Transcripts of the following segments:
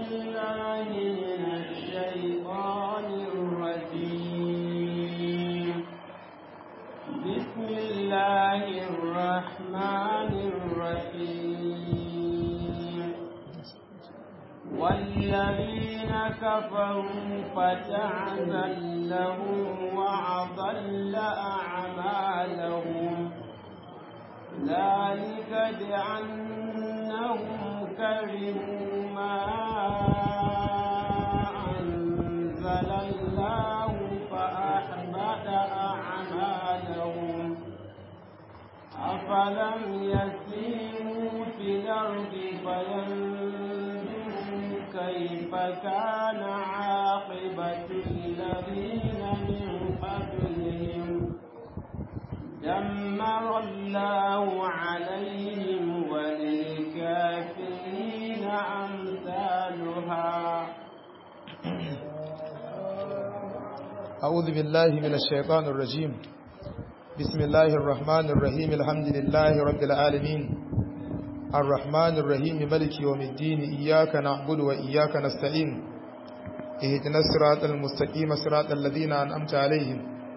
بالله من الشيطان الرجيم بسم الله الرحمن الرحيم والذين كفروا فتعزا لهم وأضل أعمالهم ذلك بأنهم كرهوا ما أنزل الله فأحبط أعمالهم أفلم يسيروا في الأرض فينظروا كيف كان عاقبة الذين من قبلهم دمر الله عليهم وللكافرين أمثالها أعوذ بالله من الشيطان الرجيم بسم الله الرحمن الرحيم الحمد لله رب العالمين الرحمن الرحيم ملك يوم الدين إياك نعبد وإياك نستعين اهدنا الصراط المستقيم صراط الذين أنعمت عليهم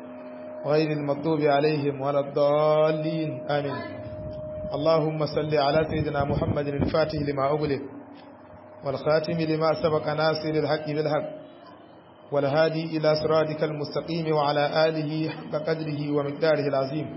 غير المغضوب عليهم ولا الضالين آمين اللهم صل على سيدنا محمد الفاتح لما أغلق والخاتم لما سبق ناصر الحق بالحق والهادي إلى صراطك المستقيم وعلى آله حق قدره ومقداره العظيم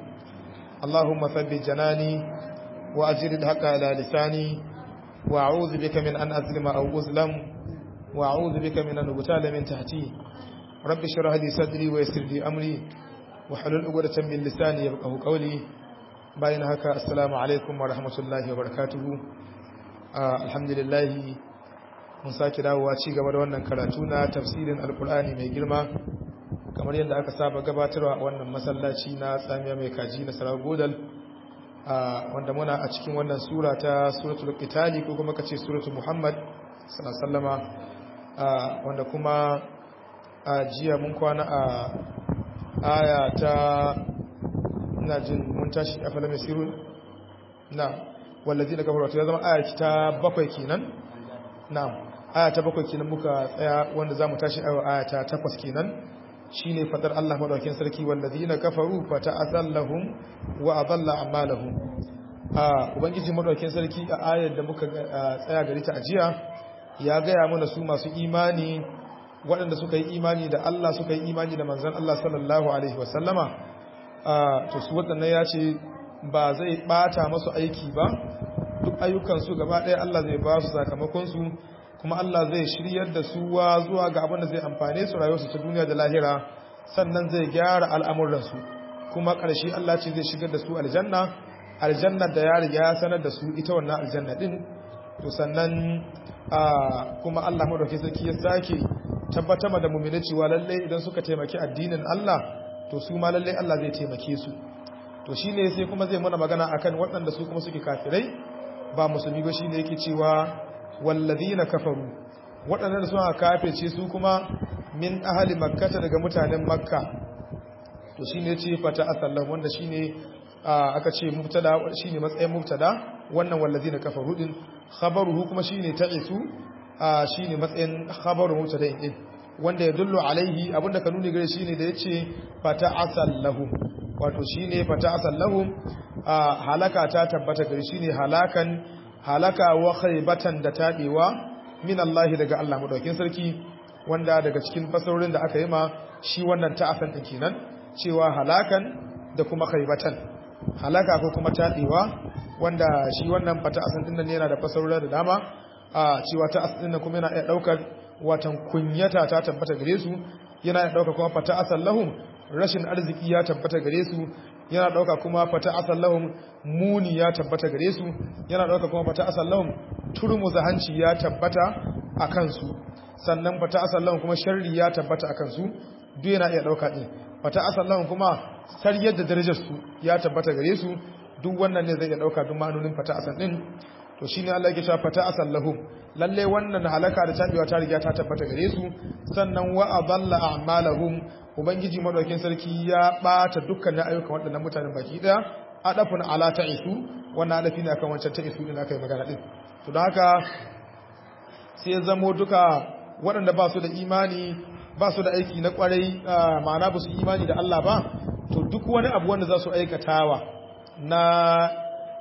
اللهم ثبت جناني وأجر الحق على لساني وأعوذ بك من أن أظلم أو أظلم وأعوذ بك من أن أغتال من تحتي رب اشرح لي صدري ويسر لي أمري وحلل عقدة من لساني يفقهوا قولي bayan haka assalamu alaikum wa rahmatullahi wa barakatuhu alhamdulillah mun sake dawowa ci gaba da wannan karatu na tafsirin alkur'ani mai girma kamar yadda aka saba gabatarwa a wannan masallaci na tsamiya mai kaji na sarar godal wanda muna a cikin wannan sura ta suratul qitali ko kuma kace suratul muhammad sallallahu wanda kuma a jiya mun kwana a aya ta ina jin mun tashi a falame sirun na wallazi da kafarwa ya zama aya ta bakwai kenan na aya ta bakwai kenan muka tsaya wanda za mu tashi a aya ta takwas kenan shine fadar Allah madaukakin sarki wallazi na kafaru fa ta'azallahum wa adalla a'malahum a ubangiji madaukakin sarki a ayar da muka tsaya gari ta ajiya ya gaya mana su masu imani waɗanda suka yi imani da Allah suka yi imani da manzon Allah sallallahu alaihi wasallama to su waɗannan ya ce ba zai ɓata masu aiki ba duk ayyukansu gaba ɗaya Allah zai ba su sakamakonsu kuma Allah zai shiryar da su wa zuwa ga abin da zai amfane su rayuwarsu ta duniya da lahira sannan zai gyara al'amuransu kuma ƙarshe Allah ce zai shigar da su aljanna aljanna da ya riga ya sanar da su ita wannan aljanna din to sannan kuma Allah madaukakin sarki ya sake tabbatar da mu'mini cewa lalle idan suka taimaki addinin Allah to su ma lallai Allah zai taimake su to shine sai kuma zai mana magana akan waɗanda su kuma suke kafirai ba musulmi ba shine yake cewa wallazina kafaru waɗanda suka kafirce su kuma min ahli makkata daga mutanen makka to shine yace fata asallam wanda shine aka ce mubtada shine matsayin mubtada wannan wallazina kafaru din khabaruhu kuma shine ta'isu shine matsayin khabaru mubtada din wanda ya dullu alaihi abinda ka nuni gare shi ne da ya ce fata asallahum wato shi ne fata asallahum halaka ta tabbata gare shi ne halakan halaka wa khaybatan da taɗewa min Allah daga Allah madaukin sarki wanda daga cikin fasarorin da aka yi ma shi wannan ta'asan din kenan cewa halakan da kuma khaybatan halaka ko kuma taɗewa wanda shi wannan fata asan din nan yana da fasarori da dama a cewa ta'asan din kuma yana iya daukar watan kunyata ta tabbata gare su yana da dauka kuma fata asallahum rashin arziki ya tabbata gare su yana dauka kuma fata asallahum muni ya tabbata gare su yana dauka kuma fata asallahum turmuza hanci ya tabbata akan su sannan fata asallahum kuma sharri ya tabbata akan su duk yana iya dauka din fata asallahum kuma sariyar da darajar su ya tabbata gare su duk wannan ne zai iya dauka duk ma'anonin fata asan din to shine Allah yake cewa fata asallahum lalle wannan halaka da tabewa ta riga ta tabbata gare su sannan wa adalla a'malahum ubangiji madaukin sarki ya bata dukkanin ayyukan waɗannan mutanen baki daya adafun ala ta'isu wannan adafi ne akan wancan ta'isu din aka yi magana din to don haka sai ya zamo duka waɗanda ba su da imani ba su da aiki na kwarai ma'ana ba su imani da Allah ba to duk wani abu wanda za su aikatawa na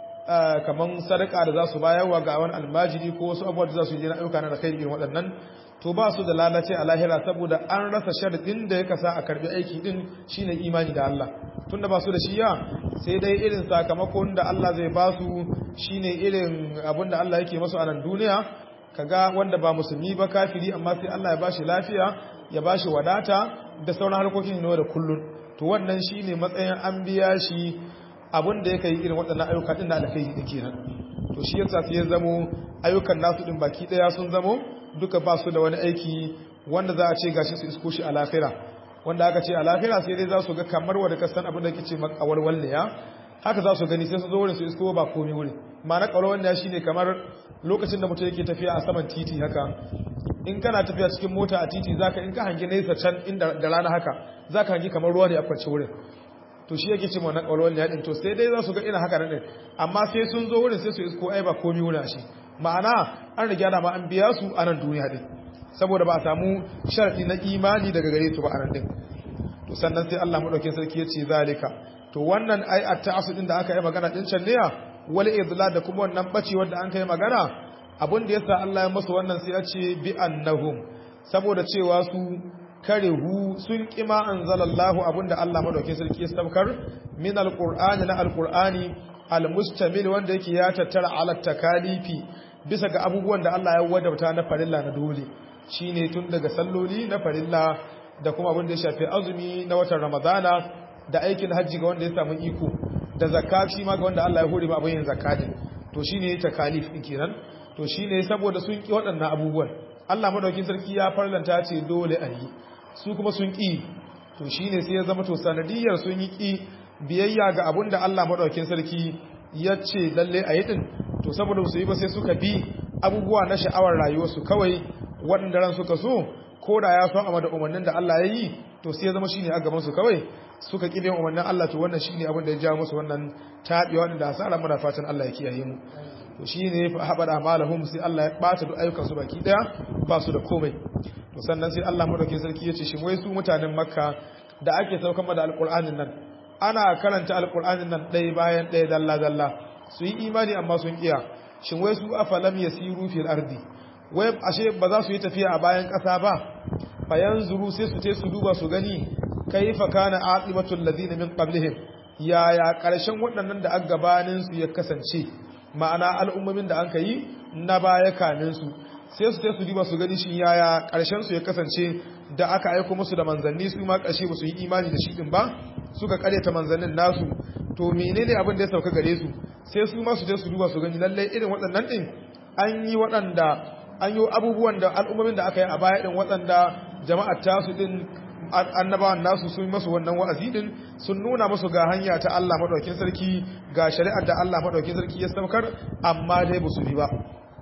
kaman sadaka da za su bayarwa ga wani almajiri ko wasu abubuwa da za su yi na ayyuka na alkhairi irin waɗannan to ba su da lalace a lahira saboda an rasa sharadin da ya kasa a karbi aiki din shine imani da Allah tunda ba su da shi ya sai dai irin sakamakon da Allah zai ba su shine irin abin da Allah yake masu a nan duniya kaga wanda ba musulmi ba kafiri amma sai Allah ya bashi lafiya ya bashi wadata da sauran harkokin ne da kullun to wannan shine matsayin an biya shi abin da yake yi irin waɗannan ayyuka din da alkai din kenan to shi yasa sai ya zamo ayyukan nasu din baki daya sun zamo duka ba su da wani aiki wanda za a ce gashi su isko shi a lafira wanda aka ce a lafira sai dai za su ga kamar wadda kasan abin da kice makawar walle ya haka za su gani sai su zo wurin su isko ba komai wurin ma'ana kawar wanda shi ne kamar lokacin da mutum yake tafiya a saman titi haka in kana tafiya cikin mota a titi zaka in ka hangi nesa can inda da rana haka zaka hangi kamar ruwa ne a kwance wurin to shi yake ce wannan kawar walle ya din to sai dai za su ga ina haka nan amma sai sun zo wurin sai su isko ai ba komai wurin shi ma'ana an riga da ma an biya su a nan duniya din saboda ba a samu sharadi na imani daga gare su ba a nan din to sannan sai Allah madaukakin sarki ya ce zalika to wannan ai at-ta'assud din da aka yi magana din can ne wal idlal da kuma wannan bace wanda an kai magana abin da yasa Allah ya musu wannan sai ya ce bi annahum saboda cewa su karehu sun kima anzalallahu abinda Allah madaukakin sarki ya saukar min alqur'ani na alqur'ani almustamil wanda yake ya tattara ala takalifi bisa ga abubuwan da Allah ya wadauta na farilla na dole shine tun daga salloli na farilla da kuma abin da ya shafi azumi na watan ramadana da aikin hajji ga wanda ya samu iko da zakka shi ma ga wanda Allah ya hore ba abin yin zakka din to shine takalif din kenan to shine saboda sun ki waɗannan abubuwan Allah madaukin sarki ya farlanta ce dole a yi su kuma sun ki to shine sai ya zama to sanadiyar sun yi ki biyayya ga abin da Allah madaukin sarki ya ce lalle a yi din to saboda su yi ba sai suka bi abubuwa na sha'awar rayuwarsu kawai waɗanda ran suka so ko da ya so amma da umarnin da Allah ya yi to sai ya zama shine a gaban su kawai suka kibe umarnin Allah to wannan shine abin da ya jawo musu wannan tabiwa wanda da asara muna fatan Allah ya kiyaye mu to shine fa habada amalahum sai Allah ya bata duk ayyukan su baki daya ba su da komai to sannan sai Allah madaukakin sarki ya ce shin wai su mutanen Makka da ake saukan da alqur'anin nan ana karanta alqur'anin nan ɗaya bayan ɗaya dalla dalla su yi imani amma sun kiya shin wai su afalam yasiru fil ardi wai ashe ba za su yi tafiya a bayan ƙasa ba fayan zuru sai su ce su duba su gani kaifa kana aqibatul ladina min qablihim yaya karshen waɗannan da aka gabanin su ya kasance ma'ana al'ummomin da an kai na baya kanin su sai su ce su duba su gani shin yaya karshen su ya kasance da aka aika musu da manzanni su ma karshe ba su yi imani da shi din ba suka ta manzannin nasu to menene abin da ya sauka gare su sai su ma su je su duba su gani lalle irin waɗannan din an yi waɗanda an yi abubuwan da al'ummomin da aka yi a baya din waɗanda jama'ar tasu din annabawan nasu sun masu wannan wa'azi din sun nuna masu ga hanya ta Allah madaukakin sarki ga shari'ar da Allah madaukakin sarki ya saukar amma dai ba su bi ba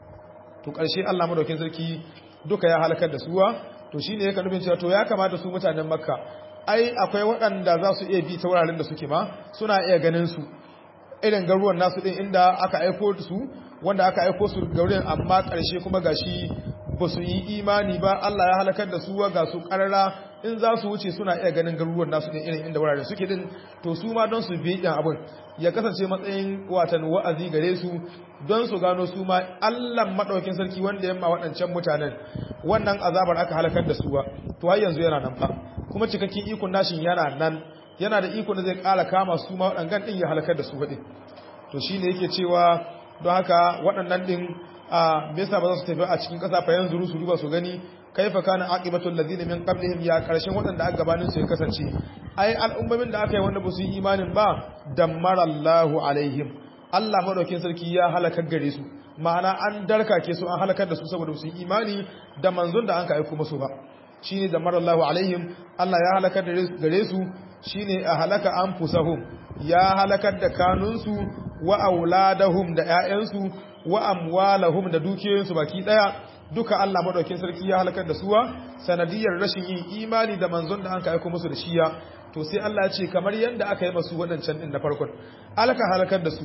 to ƙarshe Allah madaukakin sarki duka ya halakar da suwa to shine yake nufin cewa to ya kamata su mutanen Makka ai akwai waɗanda za su iya bi ta wuraren da suke ma suna iya ganin su irin garuwan nasu din inda aka aiko su wanda aka aiko su gaurin amma ƙarshe kuma gashi ba su yi imani ba Allah ya halakar da su ga su ƙarara in za su wuce suna iya ganin garuruwan nasu din irin inda wurare suke din to su ma don su bi ɗan abin ya kasance matsayin watan wa'azi gare su don su gano su ma Allah maɗaukin sarki wanda yamma waɗancan mutanen wannan azabar aka halakar da su ba to har yanzu yana nan fa kuma cikakken ikon nashin yana nan yana da ikon da zai ƙara kama su ma waɗannan ɗin ya halakar da su faɗi to shine yake cewa don haka waɗannan ɗin a me yasa ba za su tafi a cikin ƙasa fa yanzu su duba su gani kaifa kana aqibatul ladina min qablihim ya karshen waɗanda aka gabanin su ya kasance ai al'ummomin da aka yi wanda ba su yi imanin ba dammarallahu alaihim Allah madaukin sarki ya halakar gare su ma'ana an darkake su an halakar da su saboda su yi imani da manzon da an ka aiko musu ba shine dammarallahu alaihim Allah ya halakar gare su shine a halaka anfusahum ya halakar da kanunsu wa auladahum da ƴaƴansu wa amwalahum da dukiyoyinsu baki daya duka Allah madaukin sarki ya halakar da suwa sanadiyar rashin yin imani da manzon da an ka aika musu da shiya to sai Allah ya ce kamar yanda aka yi masu wadancan din na farkon alaka halakar da suwa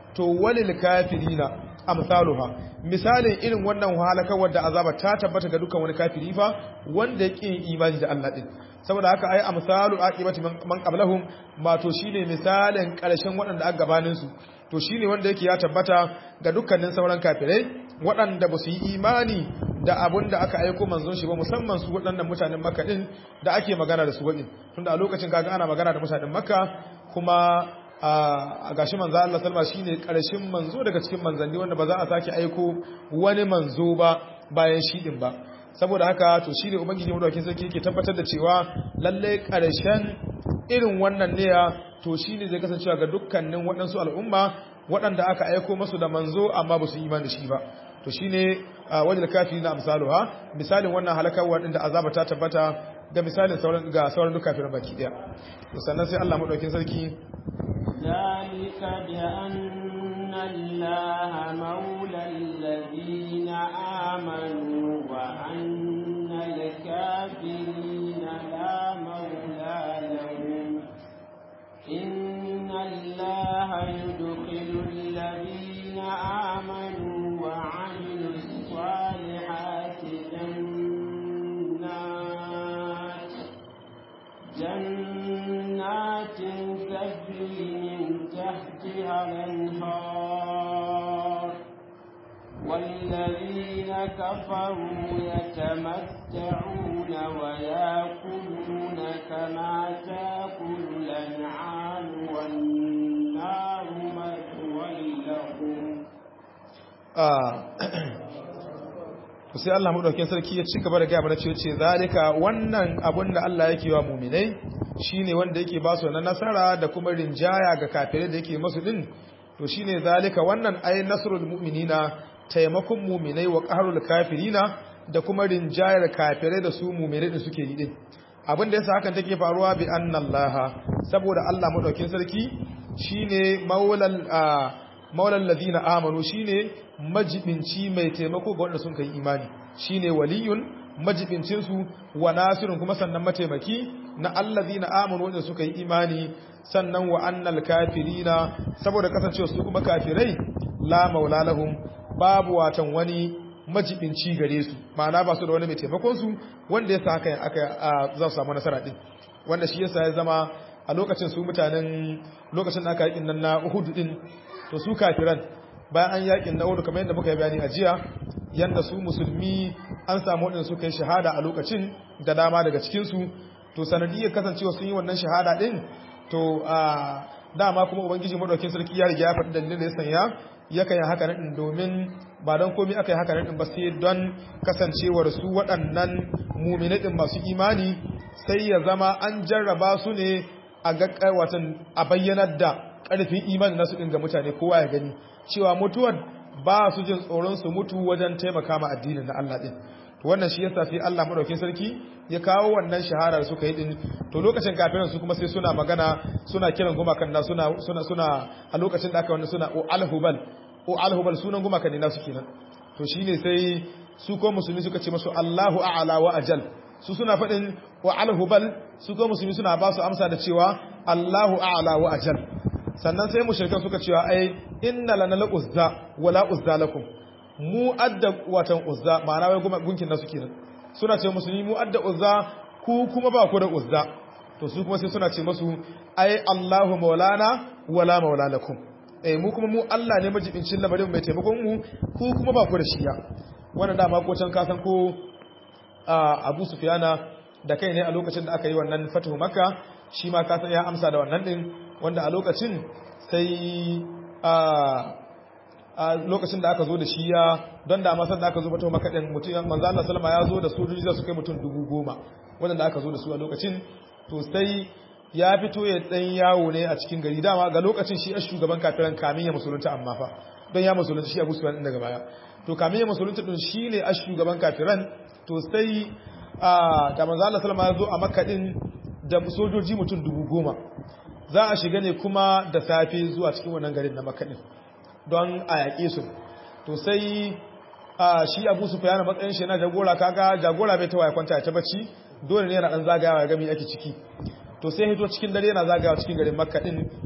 to walil kafirina amsaluha misalin irin wannan halakar da azaba ta tabbata ga dukkan wani kafiri fa wanda ya ƙin imani da Allah din saboda haka ai amsalu aqibati man qablahum ma to shine misalin ƙarshen waɗanda aka gabanin su to shine wanda yake ya tabbata ga dukkanin sauran kafirai waɗanda ba su yi imani da abun da aka aiko manzon shi ba musamman su waɗannan mutanen makka din da ake magana da su waɗin tunda a lokacin kaga ana magana da mutanen makka kuma a gashi manzo Allah salma shine karshen manzo daga cikin manzanni wanda ba za a sake aiko wani manzo ba bayan shi din ba saboda haka to shine ubangiji madaukakin sarki yake tabbatar da cewa lalle karshen irin wannan ne to shine zai kasancewa ga dukkanin waɗansu al'umma waɗanda aka aiko masu da manzo amma ba su yi imani da shi ba to shine wajen kafirin na amsaluha misalin wannan halakar waɗanda azaba ta tabbata ga misalin sauran ga sauran duk kafirin baki daya to sannan sai Allah madaukakin sarki ذلك بأن الله مولى الذين آمنوا وأن الكافرين لا مولى لهم إن الله يدخل الذين آمنوا وعملوا الصالحات جنات جنات تجري من تحتها الانهار والذين كفروا يتمتعون وياكلون كما تاكل الانعام والنار مثوى لهم sai Allah madaukakin sarki ya ci gaba da gaya mana cewa ce zalika wannan abun da Allah yake wa mu'minai shine wanda yake ba su na nasara da kuma rinjaya ga kafirai da yake masu din to shine zalika wannan ay nasrul mu'minina taimakon mu'minai wa qahrul kafirina da kuma rinjayar kafirai da su mu'minai din suke yi din abin da yasa hakan take faruwa bi annallaha saboda Allah madaukakin sarki shine maulal maulal ladina amanu shine majibinci mai taimako ga wanda sun kai imani shine waliyun majibincin su wa nasirun kuma sannan mataimaki na allazina amanu wanda suka yi imani sannan wa annal kafirina saboda kasancewa su kuma kafirai la maula lahum babu watan wani majibinci gare su ma'ana ba su da wani mai taimakon su wanda yasa haka aka za su samu nasara din wanda shi yasa ya zama a lokacin su mutanen lokacin da aka yakin nan na Uhud din to su kafiran bayan an yakin na Uhud kamar yadda muka yi bayani a jiya yanda su musulmi an samu wadanda suka yi shahada a lokacin da dama daga cikin su to sanadiyar kasancewa sun yi wannan shahada din to a dama kuma ubangiji madaukin sarki ya riga ya faɗi dalilin da ya sanya yakan yi haka nan domin ba don komai aka yi haka nan ba sai don kasancewar su waɗannan muminai din masu imani sai ya zama an jarraba su ne a ga watan a bayyanar da ƙarfin imani nasu ɗin ga mutane kowa ya gani cewa mutuwar ba su jin tsoron su mutu wajen taimaka ma addinin na Allah ɗin to wannan shi yasa sai Allah madaukin sarki ya kawo wannan shahara suka yi din to lokacin kafirin su kuma sai suna magana suna kiran gumakan na suna suna suna a lokacin da aka wannan suna o alhubal o alhubal sunan gumakan ne nasu kenan to shine sai su ko musulmi suka ce masu Allahu a'la wa ajal su suna faɗin wa alhubal su ko musulmi suna ba su amsa da cewa Allahu a'la wa ajal sannan sai mushrikan suka cewa ai inna lana la uzza wa la uzza lakum mu adda watan uzza ma'ana wai kuma gunkin nasu kenan suna ce musulmi mu adda uzza ku kuma ba ku da uzza to su kuma sai suna ce masu ai Allahu maulana wala maula lakum eh mu kuma mu Allah ne majibincin lamarin mai taimakon mu ku kuma ba ku da shiya wannan dama ko can ka san ko Abu Sufyana da kai ne a lokacin da aka yi wannan fatuhu Makka shi ma ka san ya amsa da wannan din wanda a lokacin sai a lokacin da aka zo da shi ya don da masar da aka zo fatuhu Makka din mutum manzo Allah sallama ya zo da sojoji da su kai mutum dubu goma wanda aka zo da su a lokacin to sai ya fito ya dan yawo ne a cikin gari dama ga lokacin shi a shugaban kafiran kamin ya musulunta amma fa don ya musulunta shi Abu Sufyan din daga baya to kamin ya musulunta din shine a shugaban kafiran to sai a da manzo Allah sallama ya zo a Makka din da sojoji mutum dubu goma za a shiga ne kuma da safe zuwa cikin wannan garin na Makka din don a yaƙe su to sai shi Abu Sufyan matsayin shi na jagora kaga jagora bai ta waya kwanta ta bacci dole ne yana dan zagayawa ya ga me ake ciki to sai hito cikin dare yana zagayawa cikin garin Makka din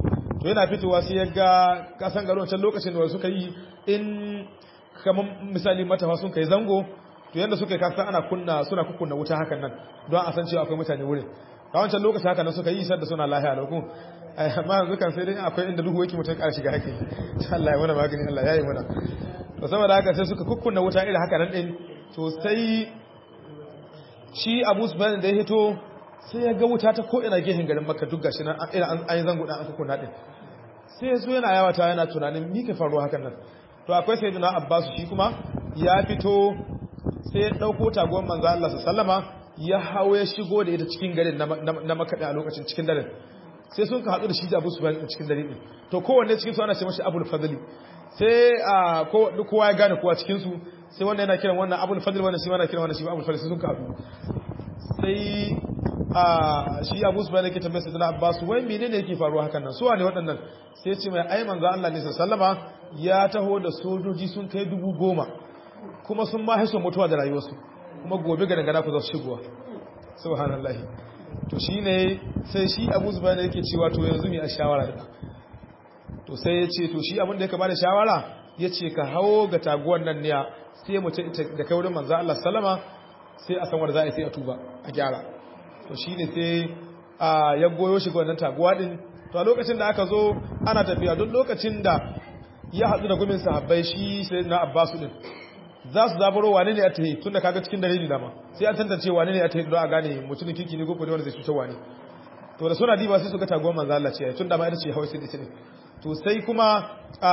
to yana fitowa sai ya ga kasan garin wancan lokacin da suka yi in kamar misali matafa sun kai zango to yanda suka yi kasan ana kunna suna kukunna wuta hakan nan don a san cewa akwai mutane wurin a wancan lokacin haka nan suka yi sadda suna lahiya da kuma amma yanzu kan sai dai akwai inda duhu yake mutum ƙara shiga haka Allah ya mana magani Allah ya yi mana to saboda haka sai suka kukkunna wuta irin haka nan din to sai shi Abu Sufyan da ya hito sai ya ga wuta ta ko ina gehen garin Makka duk gashi nan irin an yi zango dan an kukkunna din sai ya zo yana yawata yana tunanin me ke faruwa hakan nan to akwai sayyidina Abbas shi kuma ya fito sai ya dauko tagon manzo Allah sallama ya hawo ya shigo da ita cikin garin na Makka a lokacin cikin daren sai sun ka haɗu da shi da Abu Sufyan a cikin dare din to kowanne cikin su ana ce mashi Abul Fadli sai a kowa ya gane kowa cikin su sai wannan yana kiran wannan Abul Fadli wannan shi ma yana kiran wannan shi Abul Fadli sai sun ka haɗu sai a shi Abu Sufyan yake tambaye sai Abbas wai menene yake faruwa hakan nan su wane waɗannan sai ce mai ai manzo Allah ne sallama ya taho da sojoji sun kai dubu goma kuma sun ma haiso mutuwa da rayuwarsu kuma gobe ga dangana ku za su shigowa subhanallahi to shi ne sai shi abu zuba da yake cewa to yanzu mai a shawara da to sai ya ce to shi abin da ya kama da shawara ya ce ka hawo ga taguwan nan ne sai mu da kai wurin manzo Allah sallama sai a san wanda za a yi sai a tuba a gyara to shi ne sai ya goyo shi ga wannan taguwa din to a lokacin da aka zo ana tafiya don lokacin da ya haɗu da gumin sahabbai shi sai na abbasu din za su zaburo wane ne a tahi tun da kaga cikin dare ne dama sai an tantance wane ne a tahi don a gane mutumin kirki ne ko kuma wanda zai cutar wane to da suna diba sai suka tago manzo Allah ce tun da ma ita ce hawai sai da ne to sai kuma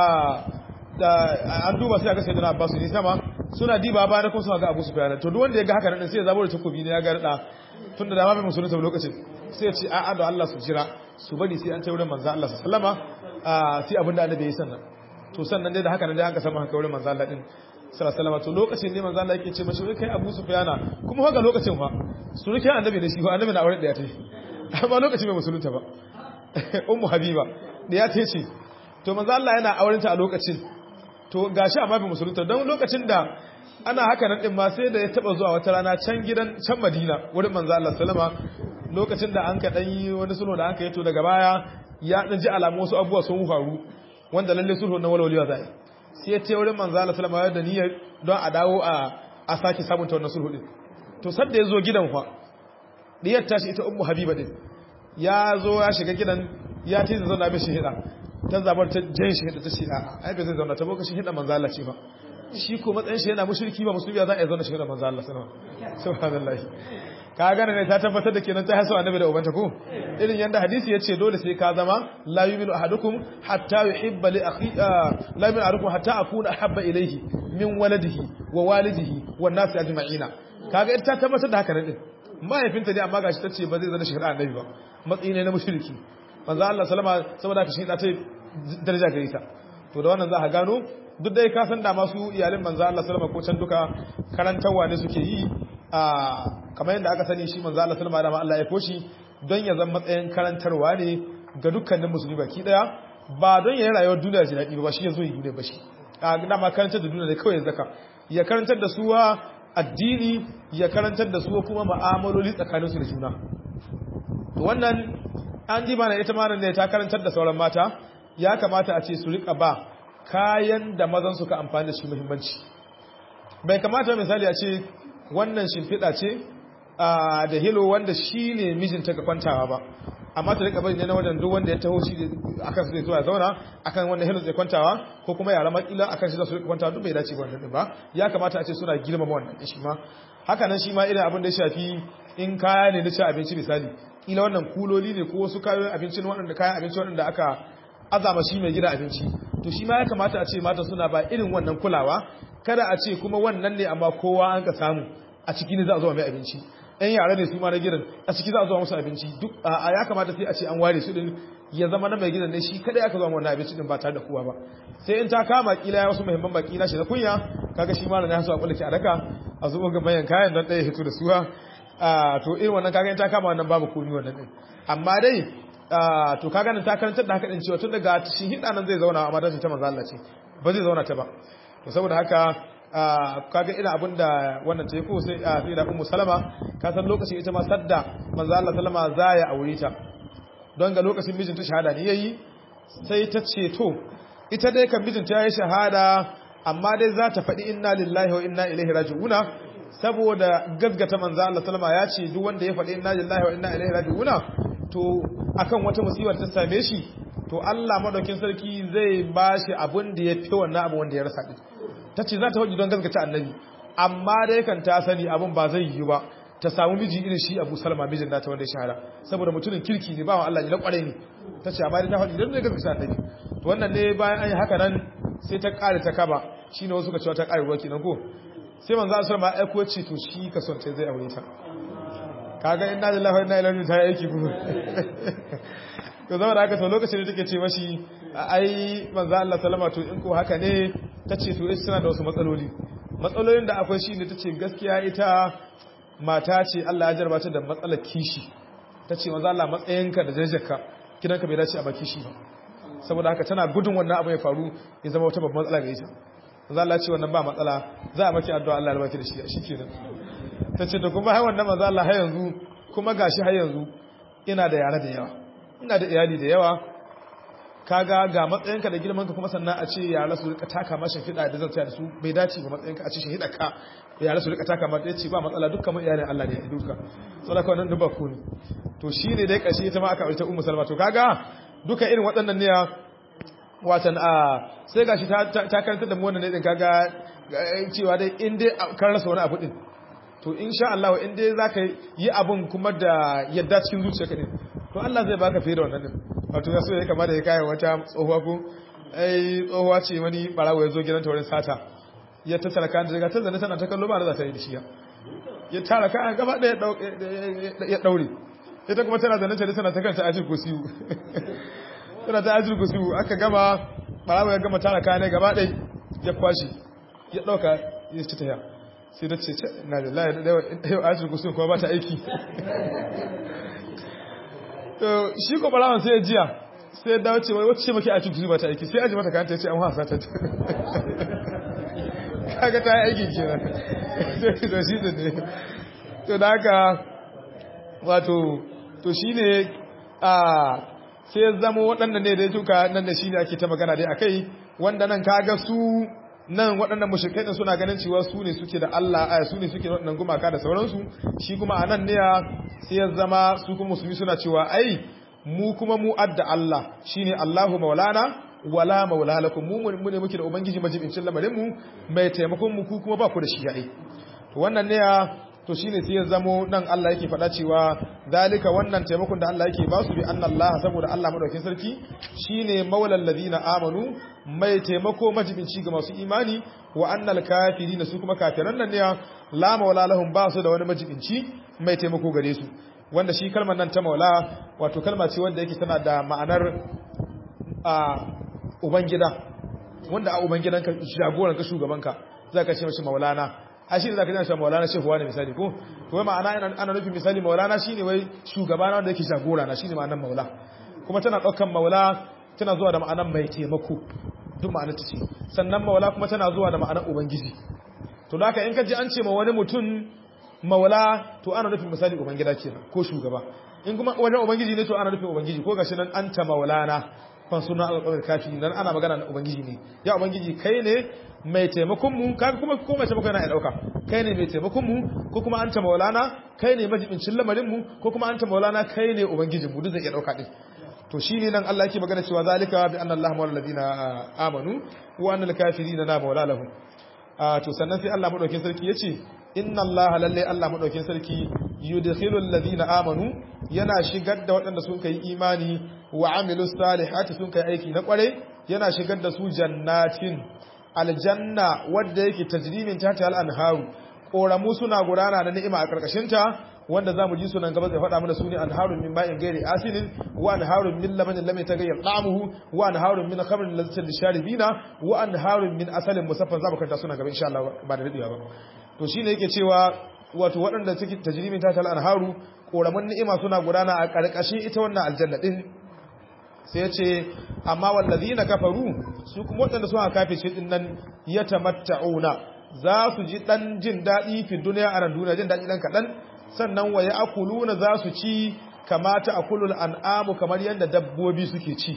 an duba sai aka sayyidina Abbas ne sama suna diba ba da kuma suna ga Abu Sufyan to duk wanda ya ga haka nan sai ya zaburo takobi ne ya ga rada tun da dama bai musulunta lokacin sai ya ce a'a da Allah su jira su bari sai an ce wurin manzo Allah sallama sai abinda annabi ya sannan to sannan dai da haka nan dai an ka samu haka wurin manzo Allah din sallallahu to lokacin ne manzo Allah yake ce mashi kai Abu Sufyana kuma haka lokacin fa surukin annabi ne shi fa annabi na aure da ya tayi amma lokacin bai musulunta ba ummu habiba da ya tayi ce to manzo Allah yana aurenta a lokacin to gashi amma bai musulunta don lokacin da ana haka nan din ma sai da ya taba zuwa wata rana can gidan can Madina wurin manzo Allah sallama lokacin da an ka dan yi wani sulhu da aka yi to daga baya ya dan ji alamu wasu abubuwa sun faru wanda lalle sulhu na walwaliya zai sai ya ce wurin manzo Allah sallama ya da niyyar don a dawo a a sake sabunta wannan sulhu din to sadda ya zo gidan fa diyar tashi ita ummu habiba din ya zo ya shiga gidan ya ce zai zauna mishi hida ta zabar ta jan shi hida ta ce a ai bai zai zauna ta boka shi hida manzo Allah ce ba shi ko matsayin shi yana mushriki ba musulmi za a zauna shi hida manzo Allah sallama subhanallahi ka gane ne ta tabbatar da kenan ta haso annabi da ubanta ko irin yanda hadisi yace dole sai ka zama la yu'minu ahadukum hatta yuhibba li akhi la yu'minu ahadukum hatta akuna ahabba ilayhi min waladihi wa walidihi wan nasi ajma'ina kaga ita ta tabbatar da haka ne din mahaifinta ne amma gashi tace ba zai zana shi annabi ba matsayi ne na mushriki manzo Allah sallama saboda ka shi da ta daraja gare ta to da wannan za ka gano duk dai ka san da masu iyalin manzo Allah sallama ko can duka karantawa ne suke yi a kamar yadda aka sani shi manzo Allah sallama da Allah ya koshi don ya zama matsayin karantarwa ne ga dukkanin musulmi baki daya ba don ya yi rayuwar duniya ji daɗi ba shi ya zo yi duniya ba shi a dama karantar da duniya ne kawai ya zaka ya karantar da suwa addini ya karantar da su kuma ma'amaloli tsakaninsu da juna to wannan an ji mana ita mana ne ta karantar da sauran mata ya kamata a ce su rika ba kayan da mazan suka amfani da shi muhimmanci bai kamata misali a ce wannan shimfiɗa ce da hilo wanda shi ne mijinta ga kwantawa ba amma ta rika bari ne na wajen duk wanda ya taho shi akan su zai zuwa zauna akan wannan hilo zai kwantawa ko kuma yara makila akan shi za su rika kwantawa duk bai dace ba wannan ba ya kamata a ce suna girmama wannan shi ma haka nan shi ma irin abin da ya shafi in kaya ne na ci abinci misali kila wannan kuloli ne ko wasu kayan abincin waɗanda kayan abinci waɗanda aka azama shi mai gida abinci to shi ma ya kamata a ce mata suna ba irin wannan kulawa kada a ce kuma wannan ne amma kowa an ka samu a ciki ne za a zo mai abinci ɗan yara ne su ma na gidan a ciki za a zo musu abinci duk a ya kamata sai a ce an ware su din ya zama na mai gidan ne shi kada aka zo wannan abinci din ba tare da kowa ba sai in ta kama kila ya wasu muhimman baki na shi da kunya kaga shi ma na ya so a kullace a daka a zo ga bayan kayan don ɗaya hito da suwa to irin wannan kaga in ta kama wannan babu komi wannan din amma dai to kaga nan ta karantar da haka din cewa tun daga shi hida nan zai zauna amma ta ce ta manzo Allah ce ba zai zauna ta ba to saboda haka kaga ina abin da wannan ta yi ko sai a sai da ummu salama ka san lokacin ita ma sadda manzo Allah sallama za ya aure ta don ga lokacin mijin ta shahada ne yayi sai ta ce to ita dai kan mijinta ya yi shahada amma dai za ta faɗi inna lillahi wa inna ilaihi raji'una saboda gaggata manzo Allah sallama ya ce duk wanda ya faɗi inna lillahi wa inna ilaihi raji'una to akan wata musibar ta same shi to Allah madaukin sarki zai bashi abin da ya fi wannan abu wanda ya rasa din tace za ta faɗi don gaggata annabi amma dai kan ta sani abin ba zai yi ba ta samu miji irin shi Abu Salma mijin nata wanda ya shahara saboda mutumin kirki ne bawan Allah ne na kware ne tace amma dai ta faɗi don gaggata annabi to wannan ne bayan an yi haka nan sai ta ƙare ta kaba shine wasu ka cewa ta ƙare ruwa kenan ko sai manzo Allah sallama ya aiko ce to shi ka son ta zai aure ta kaga inna lillahi wa inna ilaihi raji'un ta aiki kuma to zama da haka to lokacin da take ce mashi ai manzo Allah sallama to in ko haka ne tace to ita tana da wasu matsaloli matsalolin da akwai shine tace gaskiya ita mata ce Allah ya jarba ta da matsalar kishi tace manzo Allah matsayinka da jajjaka kidanka bai dace a baki shi ba saboda haka tana gudun wannan abu ya faru ya zama wata babban matsala ga ita manzo Allah ce wannan ba matsala za a maki addu'a Allah ya baki da shi shikenan tace to kuma hai wannan manzo Allah har yanzu kuma gashi har yanzu ina da yara da yawa ina da iyali da yawa kaga ga matsayinka da girmanka kuma sannan a ce yara su rika taka ma shahida da zan tsaya da su bai dace ga matsayinka a ce shahida ka yara su rika taka ma da ce ba matsala dukkan mun iyalin Allah ne duka saboda wannan duba ku ne to shine dai kashi ita ma aka aure ta ummu salma to kaga duka irin waɗannan ne watan a sai gashi ta karanta da mu wannan ne din kaga cewa dai in dai kan rasa wani abu din to insha Allah in dai zaka yi abun kuma da yadda cikin zuciyarka din to Allah zai baka fiye da wannan din wato ya so ya kama da ya kai wata tsohuwa ko ai tsohuwa ce wani barawo ya zo gidan taurin sata ya tattara kan daga ta zane tana ta kallo ba da za ta yi da shi ya tara kayan gaba da ya daure ita kuma tana zane tare tana ta kanta ajin kusiyu tana ta ajin kusiyu aka gama barawa ya gama tara kayan gaba ɗai ya kwashi ya ɗauka ya ci taya sai da ce na da laye da yau ajin kusiyu kuma ba ta aiki to shi ko barawan sai ya jiya sai ya dawo ce wai wacce maki ajin kusiyu ba ta aiki sai aji mata kayan ta ce an wasa ta kaga ta yi aiki kenan to shi da ne to da haka wato to shi ne a sai ya zama waɗanda ne da ya tuka nan da shi ne ake ta magana dai a kai wanda nan kaga su nan waɗannan mushrikai din suna ganin cewa su ne suke da Allah a su ne suke da waɗannan gumaka da sauransu shi kuma a nan ne sai ya zama su kuma musulmi suna cewa ai mu kuma mu adda Allah shine Allahu maulana wala maula lakum mu mu ne muke da ubangiji majibincin lamarin mu mai taimakon mu ku kuma ba ku da shi ai to wannan ne to shine sai ya zamo nan Allah yake faɗa cewa zalika wannan taimakon da Allah yake ba su bi anna Allah saboda Allah madaukakin sarki shine maulal ladina amanu mai taimako majibinci ga masu imani wa annal kafirina su kuma kafiran nan ne la maula lahum ba su da wani majibinci mai taimako gare su wanda shi kalmar nan ta maula wato kalma ce wanda yake tana da ma'anar a ubangida wanda a ubangidanka jagoranka shugabanka zaka ce mashi maulana a shi ne za ka jana maulana shehuwa ne misali ko to wai ma'ana ana nufin misali maulana shi ne wai shugabana wanda yake jagora na shi ne ma'anan maula kuma tana ɗaukan maula tana zuwa da ma'anan mai taimako duk ma'anar ta ce sannan maula kuma tana zuwa da ma'anar ubangiji to da haka in ka ji an ce ma wani mutum maula to ana nufin misali ubangida kenan ko shugaba in kuma wajen ubangiji ne to ana nufin ubangiji ko gashi nan anta maulana kan suna alƙawar kafi nan ana magana na ubangiji ne ya ubangiji kai ne mai taimakon mu kaga kuma ko mai taimakon yana dauka kai ne mai taimakon mu ko kuma anta maulana kai ne majibincin lamarin mu ko kuma anta maulana kai ne ubangijin mu duk zai iya dauka din to shine nan Allah yake magana cewa zalika bi anna Allah mawla alladhina amanu wa anna al-kafirina la mawla lahum to sannan sai Allah madaukin sarki yace inna Allah lalle Allah madaukin sarki yudkhilu alladhina amanu yana shigar da waɗanda sun kai imani wa amilu salihati sun kai aiki na kware yana shigar da su jannatin aljanna wadda yake tajrimin tata al-anharu koramu suna gudana na ni'ima a karkashin ta wanda zamu ji sunan gaba zai faɗa mana sune anharun min ma'in ghairi asinin wa anharun min labanin lam yataghayyar ta'amuhu wa anharun min khamrin lazzatin lisharibina wa anharun min asalin musaffan zamu kanta sunan gaba insha Allah ba da dadewa ba to shine yake cewa wato waɗanda suke tajrimin tata al-anharu koramun ni'ima suna gudana a karkashin ita wannan aljanna din sai ce amma wallazina kafaru su kuma waɗanda suka kafirce din nan yatamatta'una za su ji dan jin dadi fi duniya a ran duniya jin dadi dan kadan sannan wa ya'kuluna za su ci kamata akulul an'amu kamar yanda dabbobi suke ci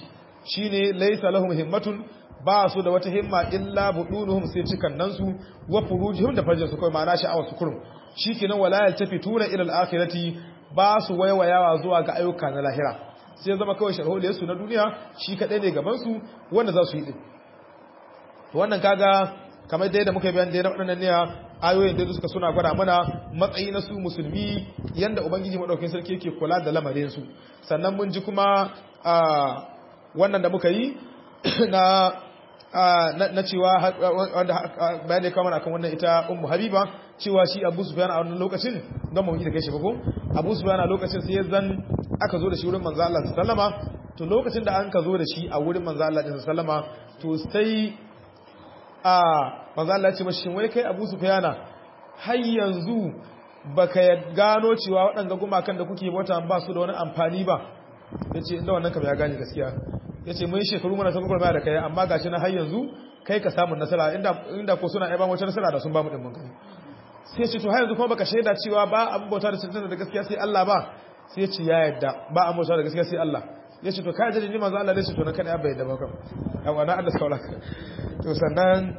shine laysa lahum himmatun ba su da wata himma illa budunuhum sai cikan nan su wa furujuhum da farjin su kai ma'ana sha'awar su kurum shikenan wala yaltafituna ila al-akhirati ba su waiwayawa zuwa ga ayyuka na lahira sai zama kawai sharholiyar su na duniya shi kadai ne gaban su wanda za su yi din to wannan kaga kamar dai da muka yi bayan da waɗannan ne ayoyin da suka suna gwada mana matsayi na su musulmi yanda ubangiji madaukakin sarki yake kula da lamarin su sannan mun ji kuma wannan da muka yi na na cewa wanda bayan da ya kama akan wannan ita ummu habiba cewa shi abu sufyan a wannan lokacin don mu yi da kai shi ba ko abu sufyan a lokacin sai zan aka zo da shi wurin manzo Allah sallama to lokacin da an ka zo da shi a wurin manzo Allah sallama to sai a manzo Allah ya ce mashi wai kai abu sufyan har yanzu baka gano cewa waɗanda gumakan da kuke bauta ba su da wani amfani ba yace inda wannan kam ya gane gaskiya ya ce mun shekaru mana sabon da kai amma gashi na har yanzu kai ka samun nasara inda ko suna aiban wata nasara da sun ba mu ɗin kai sai ce to har yanzu kuma baka shaida cewa ba an bauta da cancanta da gaskiya sai Allah ba sai ce ya yadda ba an bauta da gaskiya sai Allah ya ce to kai da ni manzo Allah ne ce to na kada ya bai da baka yawa na Allah saura to sannan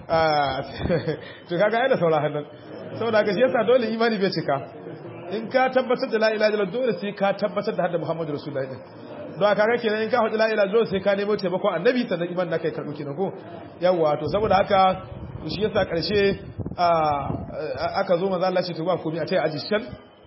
to kaga ai da saura hannan saboda ga shi yasa dole imani bai cika in ka tabbatar da la ilaha illallah dole sai ka tabbatar da hadda Muhammadu Rasulullahi don kaga kenan in ka faɗi la ilaha illallah sai ka nemo taimakon annabi sannan iman naka ya karɓi kenan ko yawa to saboda haka shi yasa karshe aka zo manzo Allah ce to ba komai a tayi aji shan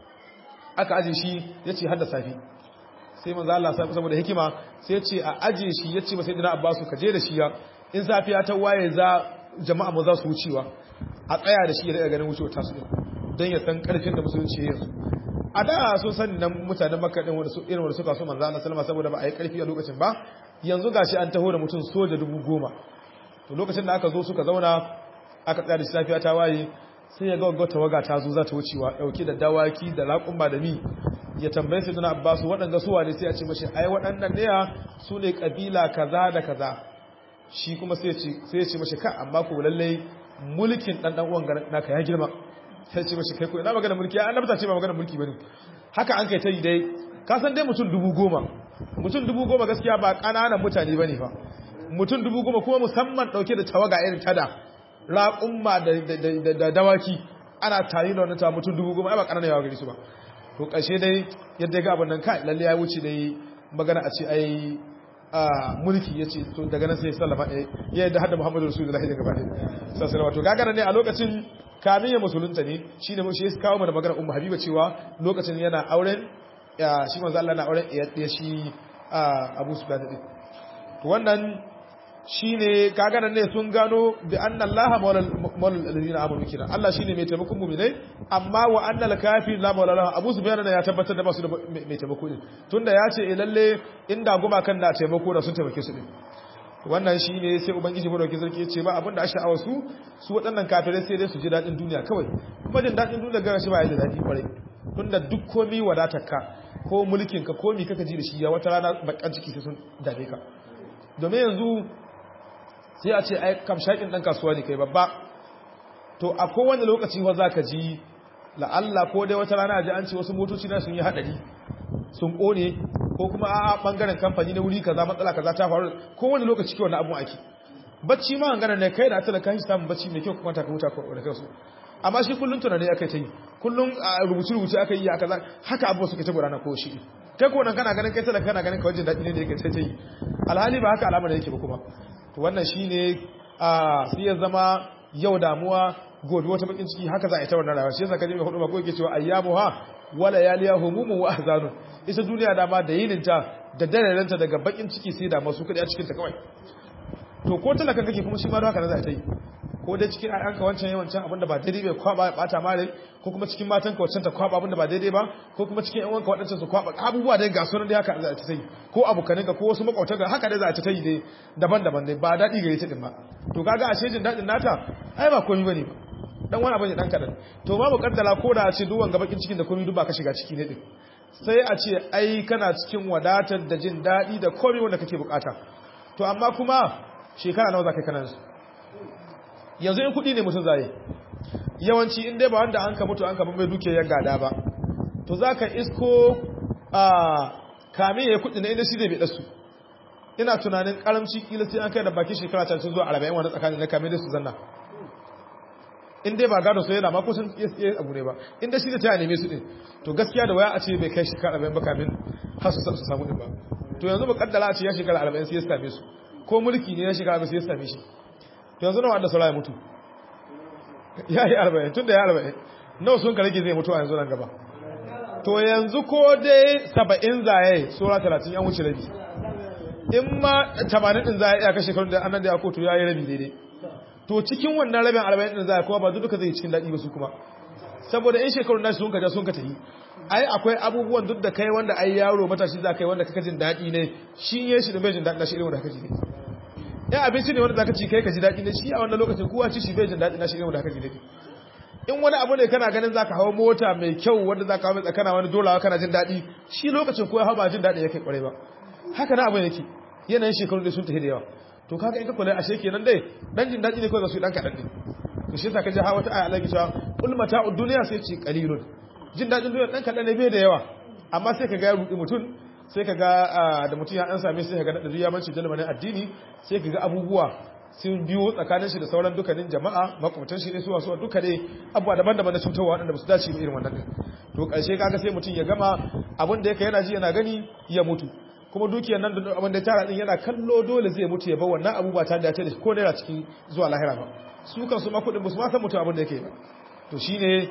aka aje shi yace hadda safi sai manzo Allah saboda hikima sai yace a aje shi yace ba sai dina Abbasu ka je da shi ya in safiya ta waye za jama'a mu za su wucewa a tsaya da shi ya daga ganin wucewa ta su don ya san karfin da musulunci yanzu a da sun sani nan mutanen makka din wanda su irin wanda suka so manzo Allah sallama saboda ba a yi karfi a lokacin ba yanzu gashi an taho da mutum soja dubu goma to lokacin da aka zo suka zauna aka tsaya da shi safiya ta waye sai ya ga wagga tawaga ta zo za ta wucewa dauke da dawaki da raƙumma da mi ya tambaye sai dana abbasu waɗanda su wane sai a ce mashi ai waɗannan ne su ne kabila kaza da kaza shi kuma sai ya ce mashi ka amma ku lallai mulkin ɗan ɗan uwan naka ya girma sai ce mashi kai ko ina magana mulki an nabta ce ba magana mulki bane haka an kai ta yi dai ka san dai mutum dubu goma mutum dubu goma gaskiya ba ƙananan mutane bane fa mutum dubu goma kuma musamman ɗauke da tawaga irin tada raƙumma da dawaki ana tare da wannan ta mutum dubu goma ai ba ƙananan yawa gari su ba to ƙarshe dai yadda ga abin nan kai lalle ya wuce dai magana a ce ai mulki ya ce to daga nan sai sallama ya yadda hadda muhammadu rasulullahi daga bane sassalama to gagara ne a lokacin kamin ya musulunta ne shi ne shi ya kawo mana magana ummu habiba cewa lokacin yana auren shi manzo Allah na auren ya shi Abu Sufyan din to wannan shine kaga ne sun gano bi anna Allah maulal alladhina amanu kina Allah shine mai taimakon mu'minai amma wa anna al-kafir la maula lahu Abu Sufyan ya tabbatar da ba su da mai taimako din tunda ya ce lalle inda goma kan na taimako da sun taimake su din wannan shi ne sai ubangiji madauki sarki ya ce ba abinda a sha'awar su su waɗannan kafirai sai dai su ji daɗin duniya kawai kuma jin daɗin duniya gara shi ba ya da daɗi kwarai tunda duk komi wadatar ka ko mulkin ka komi kaka ji da shi ya wata rana bakan ciki sai sun dame ka domin yanzu sai a ce ai kamshakin ɗan kasuwa ne kai babba to a kowane lokaci wa za ka ji la'alla ko dai wata rana ji an ce wasu motoci na sun yi haɗari sun ƙone ko kuma a bangaren kamfani na wuri kaza matsala kaza ta faru ko wani lokaci ke wani abun ake bacci ma hangana ne kai da atala kai samun bacci mai kyau kuma ta huta ko da kansu amma shi kullun tunani akai ta yi kullun rubuce rubuce akai yi kaza haka abuwa suka ta gudana ko shi kai ko nan kana ganin kai talaka kana ganin kawai jin daɗi ne da yake ta yi alhali ba haka al'amarin yake ba kuma to wannan shine a sai ya zama yau damuwa gobe wata bakin ciki haka za a yi ta wannan rayuwa shi yasa kaje mai hudu ba ko yake cewa ayyamuha wala yaliya humumun wa ahzanun ita duniya dama da yininta da dararenta daga bakin ciki sai da masu kudi a cikin ta kawai to ko talakan kake kuma shi ma haka za ta yi ko dai cikin ayyanka wancan yawancin abinda ba daidai bai kwaba ya bata mare ko kuma cikin matan ka wancan ta kwaba abinda ba daidai ba ko kuma cikin yan wanka wadancan su kwaba abubuwa dai ga sunan dai haka za ta yi ko abokanin ka ko wasu makwautan ka haka dai za ta yi dai daban-daban dai ba dadi gare ta din ba to kaga a shejin dadin nata ai ba komai bane ba dan wani abu ne dan kadan to babu kaddala ko da a ce duwan gabakin cikin da komai duk ba ka shiga ciki ne din sai a ce ai kana cikin wadatar da jin daɗi da komai wanda kake bukata to amma kuma shekara nawa za ka kanan su yanzu in kuɗi ne mutum zai yawanci in dai ba wanda an ka mutu an ka mai duke ya gada ba to za ka isko a kame ya yi kuɗi na inda shi zai bai ɗasu ina tunanin karamci kila sai an kai da bakin shekara ta zuwa 40 wanda tsakanin na kame da su zanna in dai ba gado so yana ma kusan iya abu ne ba in da shi da ta neme su din to gaskiya da waya a ce bai kai shekara 40 ba kamin har su samu din ba to yanzu ba kaddara a ce ya shekara 40 sai ya same su ko mulki ne ya shekara 40 sai ya same shi to yanzu nawa da saura ya mutu ya yi 40 tun da ya 40 nawa sun ka rage zai mutu a yanzu nan gaba to yanzu ko dai 70 zaye sura 30 yan wuce rabi in ma 80 din zaye ya kashe shekarun da annan da ya kotu ya yi rabi daidai to cikin wannan rabin 40 din zaye kuma ba duka zai cikin daɗi ba su kuma saboda in shekarun nashi sun ka ja sun ka tafi ai akwai abubuwan duk da kai wanda ai yaro matashi za kai wanda kaka jin daɗi ne shi ya shi da bai jin daɗi na shi irin wanda kaka ji ne ya abinci ne wanda zaka ci kai ka ji daɗi ne shi a wannan lokacin kowa ci shi bai jin daɗi na shi irin wanda kaka ji daɗi in wani abu ne kana ganin zaka hawo mota mai kyau wanda zaka hawo mai tsakana wani dolawa kana jin daɗi shi lokacin kowa hawa jin daɗi yake kware ba haka na abin yake yanayin shekaru da sun tafi da yawa to kaga in ka kula ashe kenan dai dan jin daɗi ne kawai za su yi dan kaɗan ne to shi yasa ka ji hawa ta aya Allah ke cewa kul mata'ud dunya sai ce qalilun jin daɗin duniya ɗan kaɗan ne bai da yawa amma sai ka ga ya ruɗi mutum sai ka ga da mutum ya ɗan same sai ka ga daɗa ya manci jalmanin addini sai ka ga abubuwa sun biyo tsakanin shi da sauran dukkanin jama'a makwabtan shi ne suwa suwa duka ne abubuwa daban-daban na cutarwa waɗanda ba su dace ba irin wannan ɗin to ƙarshe kaga sai mutum ya gama abin da yake yana ji yana gani ya mutu kuma dukiyar nan da abin da ya tara ɗin yana kallo dole zai mutu ya bar wannan abu ba tare da ya tare ko naira cikin zuwa lahira ba su kan su ma kuɗin ba su ma san mutum abin da yake ba to shine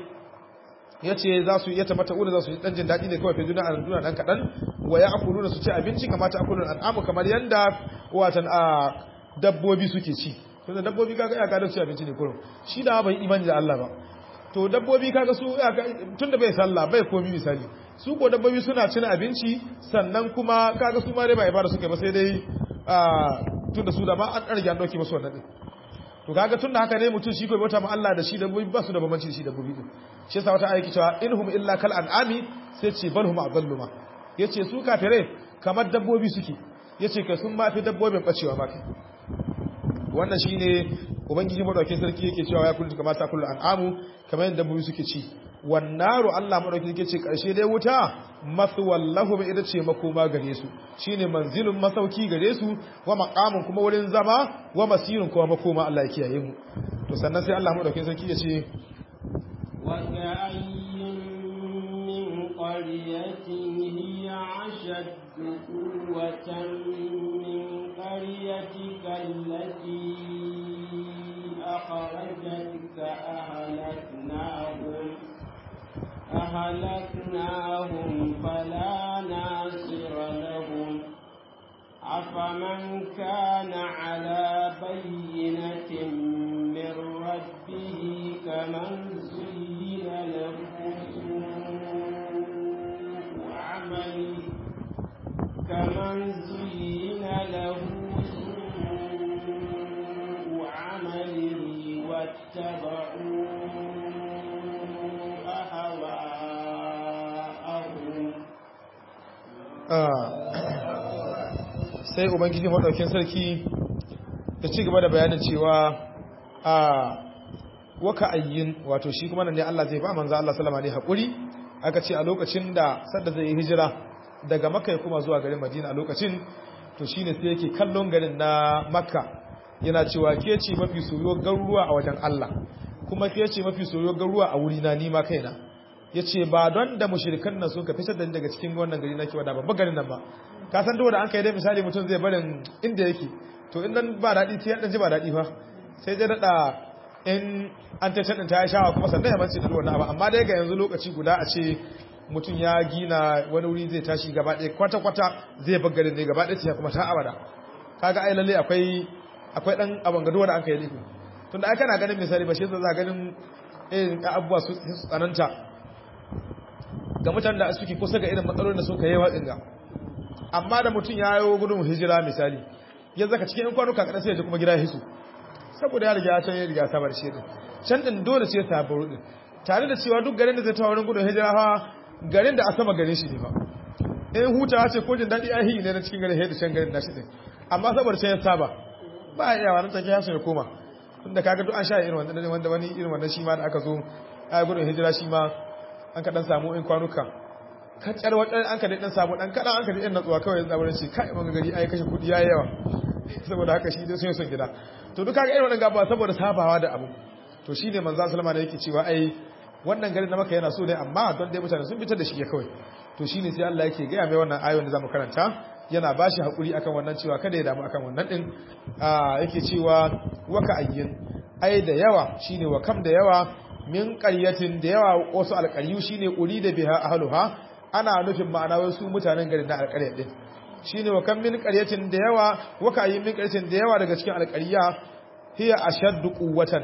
ya ce za su iya tabbata ula za su yi ɗan jin daɗi ne kawai fi duniya a duniya ɗan kaɗan wa ya akulu su ci abinci kamata akulu al'amu kamar yanda watan a dabbobi suke ci tunda dabbobi kaga ya kada su abinci ne kurum shi da bai imani da Allah ba to dabbobi kaga su tunda bai sallah bai komi misali su ko dabbobi suna cin abinci sannan kuma kaga su ma dai ba ibada suke ba sai dai tunda su da ma an ɗarge an ɗauki masu wannan ɗin to kaga tunda haka ne mutum shi kai bauta ma Allah da shi dabbobi ba su da bambanci da shi dabbobi din shi yasa wata ayati cewa inhum illa kal an'ami sai ce balhum adallu ma yace su kafire kamar dabbobi suke yace kai sun ma fi dabbobin bacewa ma kai wannan shine ubangiji madaukakin sarki yake cewa ya kullu kamar ta kullu an'amu kamar yadda dabbobi suke ci wan naru Allah madaukakin yake ce karshe dai wuta maswal lahum ita ce makoma gare su shine manzilun masauki gare su wa maqamun kuma wurin zama wa masirun kuma makoma Allah ya kiyaye mu to sannan sai Allah madaukakin sarki ya ce وكأين من قرية هي أشد قوة من قريتك التي أخرجتك أهلكناهم أهلكناهم فلا ناصر لهم أفمن كان على بينة من ربه كمن زين له سوء عمله كمن زين له سوء عمله واتبعوا أهواءهم sai ubangiji maɗaukin sarki ya ci gaba da bayanin cewa a waka ayyin wato shi kuma nan ne Allah zai ba manzo Allah sallama ne hakuri aka ce a lokacin da sadda zai yi hijira daga makka kuma zuwa garin madina a lokacin to shine sai yake kallon garin na makka yana cewa ke ce mafi soyo garuruwa a wajen Allah kuma ke ce mafi soyo garuruwa a wuri na nima kaina yace ba don da mushrikan nan suka fitar da ni daga cikin wannan gari nake wada babban garin nan ba ka san dole an kai dai misali mutum zai barin inda yake to in nan ba daɗi sai dan ji ba daɗi fa sai dai daɗa in an ta taɗin ta ya shawa kuma sannan ya mace da wannan abu amma dai ga yanzu lokaci guda a ce mutum ya gina wani wuri zai tashi gaba ɗaya kwata-kwata zai bar garin ne gaba ɗaya sai kuma ta abada kaga ai lalle akwai akwai dan abin gado da an kai laifi tunda ai kana ganin misali ba shi yasa za ganin irin abubuwa su tsananta ga mutanen da suke kusa ga irin matsalolin da suka yi watsin ga amma da mutum ya yi gudun hijira misali ya zaka cikin yan kwanuka kaɗan sai ya kuma gida hisu saboda ya riga can ya riga sabar shi din can din dole sai ta baro din tare da cewa duk garin da zai tawo wurin gudun hijira fa garin da a sama garin shi ne ba in hutawa ce ko jin daɗi ai ne na cikin garin da can garin nashi din amma saboda can ya saba ba ya yawa nan take ya so ya koma tunda kaga duk an sha irin wannan wanda wani irin wannan shi ma da aka zo a gudun hijira shi ma an kaɗan samu in kwanuka kacar wadan an ka da dan samu dan kadan an ka da dan natsuwa kawai zaburin shi kai mun gari ai kashe kudi yayi yawa saboda haka shi dai sun son gida to duka ga irin wannan gaba saboda sabawa da abu to shine manzo sallama da yake cewa ai wannan garin na maka yana so ne amma don dai mutane sun fitar da shi ya kawai to shine sai Allah yake gaya mai wannan ayoyin da zamu karanta yana bashi hakuri akan wannan cewa kada ya damu akan wannan din yake cewa waka ayyin ai da yawa shine wa kam da yawa min qaryatin da yawa wasu alqaryu shine uri da biha ahluha ana nufin ma'ana wasu mutanen garin na alqaryar din shine wa kam min qaryatin da yawa waka ayyin min qaryatin da yawa daga cikin alqarya hiya ashaddu quwwatan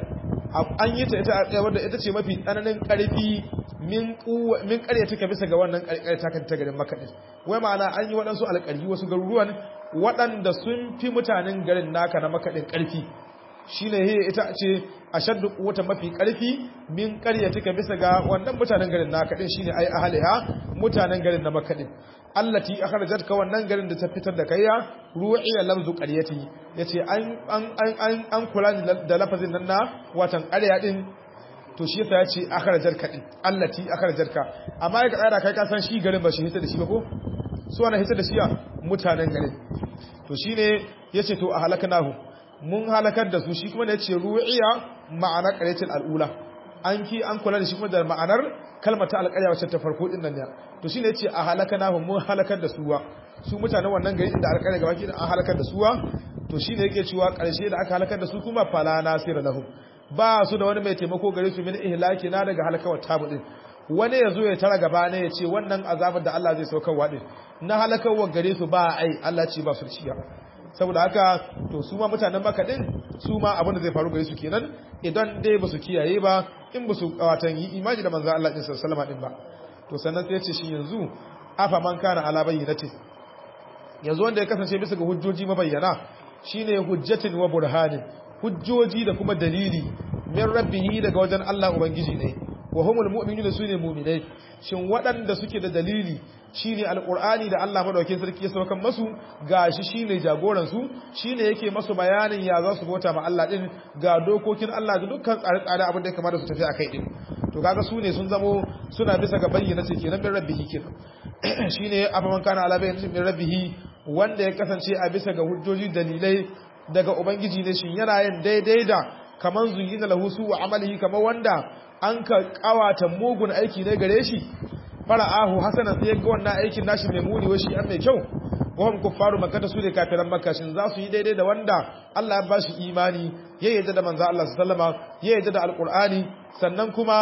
an yi ta ita wadda ita ce mafi tsananin ƙarfi min min ƙarya take bisa ga wannan ƙarƙar ta kanta garin Makka din wai ma'ana an yi waɗansu alƙaryi wasu garuruwan waɗanda sun fi mutanen garin naka na Makka din ƙarfi shine he ita ce ashaddu quwwata mafi ƙarfi min ƙarya take bisa ga wannan mutanen garin naka din shine ai ahliha mutanen garin na Makka din allati akhrajatka wannan garin da ta fitar da kaiya ru'iya lamzu qaryati yace an an an an kula da lafazin nan na watan ƙarya din to shi yasa yace akhrajatka din allati akhrajatka amma ya tsara kai ka san shi garin ba shi hita da shi ba ko su ana hita da shi mutanen garin to shine yace to a halaknahu mun halakar da su shi kuma ne yace ru'iya ma'ana qaryatil al'ula an ki an kula da shi kuma da ma'anar kalmar ta alƙarya wacce ta farko din nan ne to shine yace a halakanahu mun halakar da suwa su mutanen wannan gari inda alƙarya gaba ki an halakar da suwa to shine yake cewa ƙarshe da aka halakar da su kuma fala nasira lahum ba su da wani mai taimako gare su min ihlaki na daga halakawar tabu din wani yazo ya tara gaba ne ya ce wannan azabar da Allah zai saukarwa din na halakawar gare su ba ai Allah ce ba su ciya saboda haka to su ma mutanen maka din su ma abin da zai faru gare su kenan idan dai ba su kiyaye ba in ba su watan yi imani da manzo Allah din sallallahu din ba to sannan sai ya ce shi yanzu afa man kana ala bayyinati yanzu wanda ya kasance bisa ga hujjoji mabayyana shine hujjatin wa burhanin hujjoji da kuma dalili min rabbihi daga wajen Allah ubangiji ne wa humul mu'minuna sune mu'minai shin waɗanda suke da dalili shine alqur'ani da Allah madaukakin sarki ya saukan masu gashi shine jagoran su shine yake masu bayanin ya za su bauta ma Allah din ga dokokin Allah da dukkan tsare-tsare abin da ya kamata su tafi akai din to kaga su ne sun zamo suna bisa ga bayyana ce kenan min rabbihi kenan shine afaman kana ala bayyana min rabbihi wanda ya kasance a bisa ga hujjoji dalilai daga ubangiji ne shin yana yin daidai da kaman zuyina lahu su wa amalihi kamar wanda an ka kawata mugun aiki ne gare shi fara'ahu hasanan sai ga wannan aikin nashi mai muni wa shi an mai kyau wahum kuffaru makka su ne kafiran makka shin za su yi daidai da wanda Allah ya ba shi imani ya yarda da manzo Allah sallama ya yarda da alqur'ani sannan kuma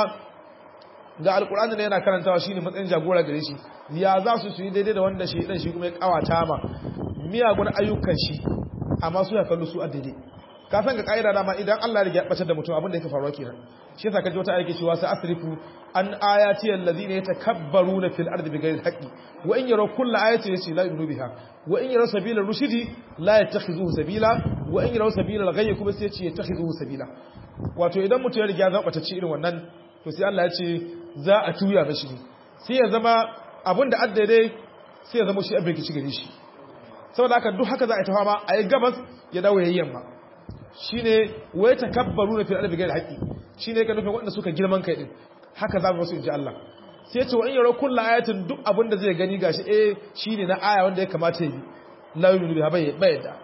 ga alqur'ani ne yana karantawa shine matsayin jagora gare shi ya za su yi daidai da wanda shi dan shi kuma ya kawata ma miyagun ayyukan shi amma su ya kallo su a daidai ka san ga kaida dama idan Allah ya bace da mutum abin da yake faruwa kenan shi yasa kaje wata ayake cewa sa asrifu an ayati allazina yatakabbaruna fil ardi bighayri alhaqi wa in yaraw kull ayatin yasi la yu'minu biha wa in yaraw sabila rushdi la yattakhizuhu sabila wa in yaraw sabila alghayy kuma sai yace yattakhizuhu sabila wato idan mutum ya riga zaba ta ci irin wannan to sai Allah ya ce za a tuya mashi ne sai ya zama abin da addade sai ya zama shi abin kici gare shi saboda haka duk haka za a yi tafa ma a yi gabas ya dawo ya yi yamma shi ne wai takabbaru na fi'ar bigar haƙi shi ne ka nufin waɗanda suka girman kai ɗin haka za mu su inji Allah sai ce wa in yaro kulla ayatin duk abin da zai gani gashi eh shi ne na aya wanda ya kamata yi la yu'minu biha bai bai da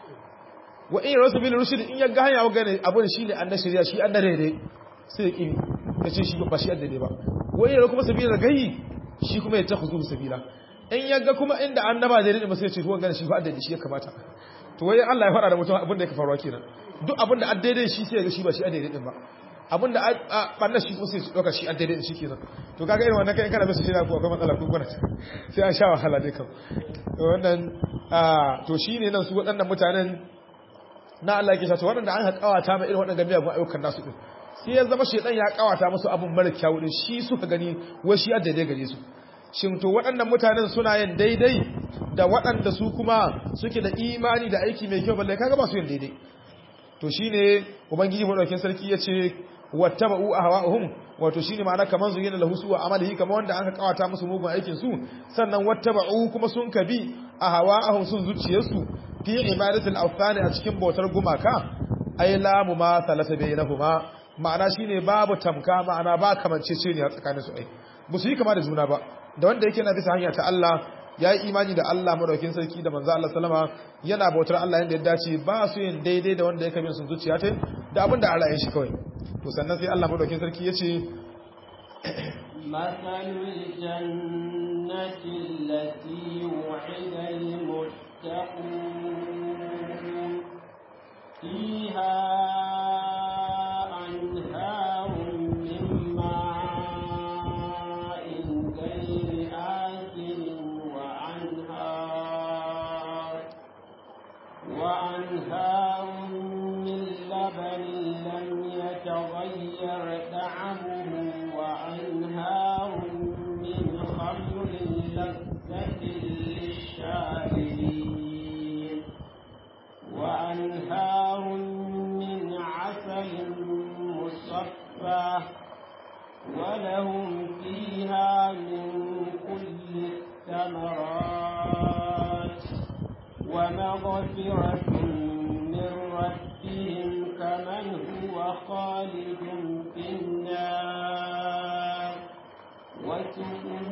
wa in yaro sabila rushd in ya ga hanya wa gane abin shi ne an shari'a shi an daidai sai ya kimi ya ce shi ba shi an daidai ba wa in yaro kuma sabila gayi shi kuma ya takhuzu sabila in ya ga kuma inda annaba daidai ba sai ya ce to gane shi fa daidai shi ya kamata to wai Allah ya fara da mutum abin da yake faruwa kenan duk abin da daidai shi sai ga shi ba shi daidai din ba abin da banna shi kuma sai su dauka shi daidai din shi kenan to kaga irin wannan kai kana bisa shi na ko akwai matsala ko kwana sai an sha wahala dai kam wannan to shine nan su waɗannan mutanen na Allah yake cewa waɗanda an haƙawata ma irin waɗannan miyagun ayyukan nasu din sai ya zama shedan ya kawata musu abin mara kyawu din shi suka gani wai shi daidai gare su shin to waɗannan mutanen suna yin daidai da waɗanda su kuma suke da imani da aiki mai kyau balle kaga ba su yin daidai to shine ubangiji madaukakin sarki yace wattaba'u ahwa'uhum wato shine ma'ana kaman zuyina lahu su amalihi kaman wanda aka kawata musu mugun aikin su sannan wattaba'u kuma sun kabi ahwa'uhum sun zuciyarsu fi ibadatul awthani a cikin bautar gumaka ay la mumathalata bainahuma ma'ana shine babu tamka ma'ana ba kamanceceniya tsakanin su ai ba su yi kama da juna ba da wanda yake na bisa hanya ta Allah ya yi imani da Allah madaukin sarki da manzo Allah sallama yana bautar Allah yadda ya dace ba su yin daidai da wanda yake bin sun zuciya ta da abin da Allah ya shi kawai to sannan sai Allah madaukin sarki ya ce مثل الجنة التي وعد المتقون فيها أنهار من ماء غير آسن وأنهار وأنهار من لبن لم يتغير طعمه وأنهار من خمر لذة للشاربين وأنهار من عسل مصفى ولهم فيها من كل الثمرات ومغفرة من ربهم كمن هو خالد في النار وسقوا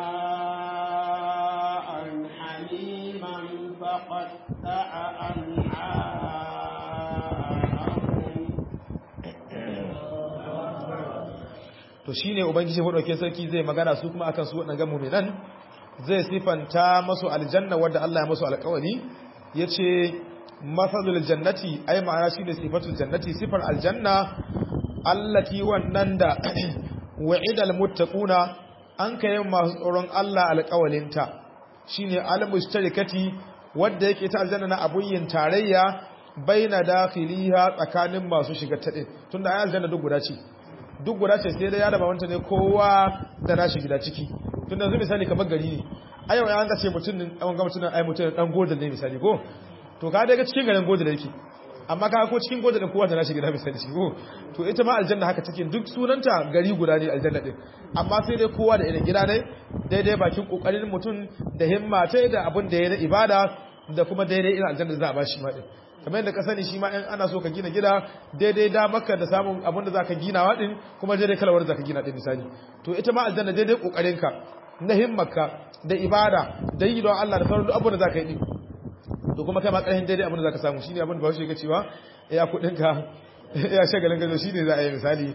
ماء حميما فقطع أمعاءهم to shine ubangiji madaukakin sarki zai magana su kuma akan su wadannan mu'minan zai sifanta masu aljanna wadda Allah ya masu alƙawari yace masalul jannati ai ma'ana shine sifatul jannati sifar aljanna allati wannan da wa'idal muttaquna an kai masu tsoron Allah alƙawalinta shine al-mustarikati wadda yake ta aljanna na abun yin tarayya baina dakhiliha tsakanin masu shiga ta din tunda ai aljanna duk guda ce duk guda ce sai dai ya raba wanta ne kowa da nashi gida ciki tunda yanzu misali kamar gari ne a yau an ce mutum ne an ga mutum ai mutum dan golden ne misali ko to ka daga cikin garin golden yake amma ka ko cikin golden kowa da nashi gida misali ko to ita ma aljanna haka take duk sunanta gari guda ne aljanna din amma sai dai kowa da irin gida ne daidai bakin kokarin mutum da himma ta da abin da ya na ibada da kuma daidai irin aljanna za a ba shi ma din kamar yadda ka sani shi ma in ana so ka gina gida daidai da maka da samun abin da zaka gina wa din kuma daidai kalawar zaka gina din misali to ita ma aljanna daidai kokarin ka na himmarka da ibada da yi don Allah da sauran duk abin da zaka yi din to kuma kai ma karhin daidai abin da zaka samu shine abin da Bahaushe yake cewa ya kudin ka ya shagalin gazo shine za a yi misali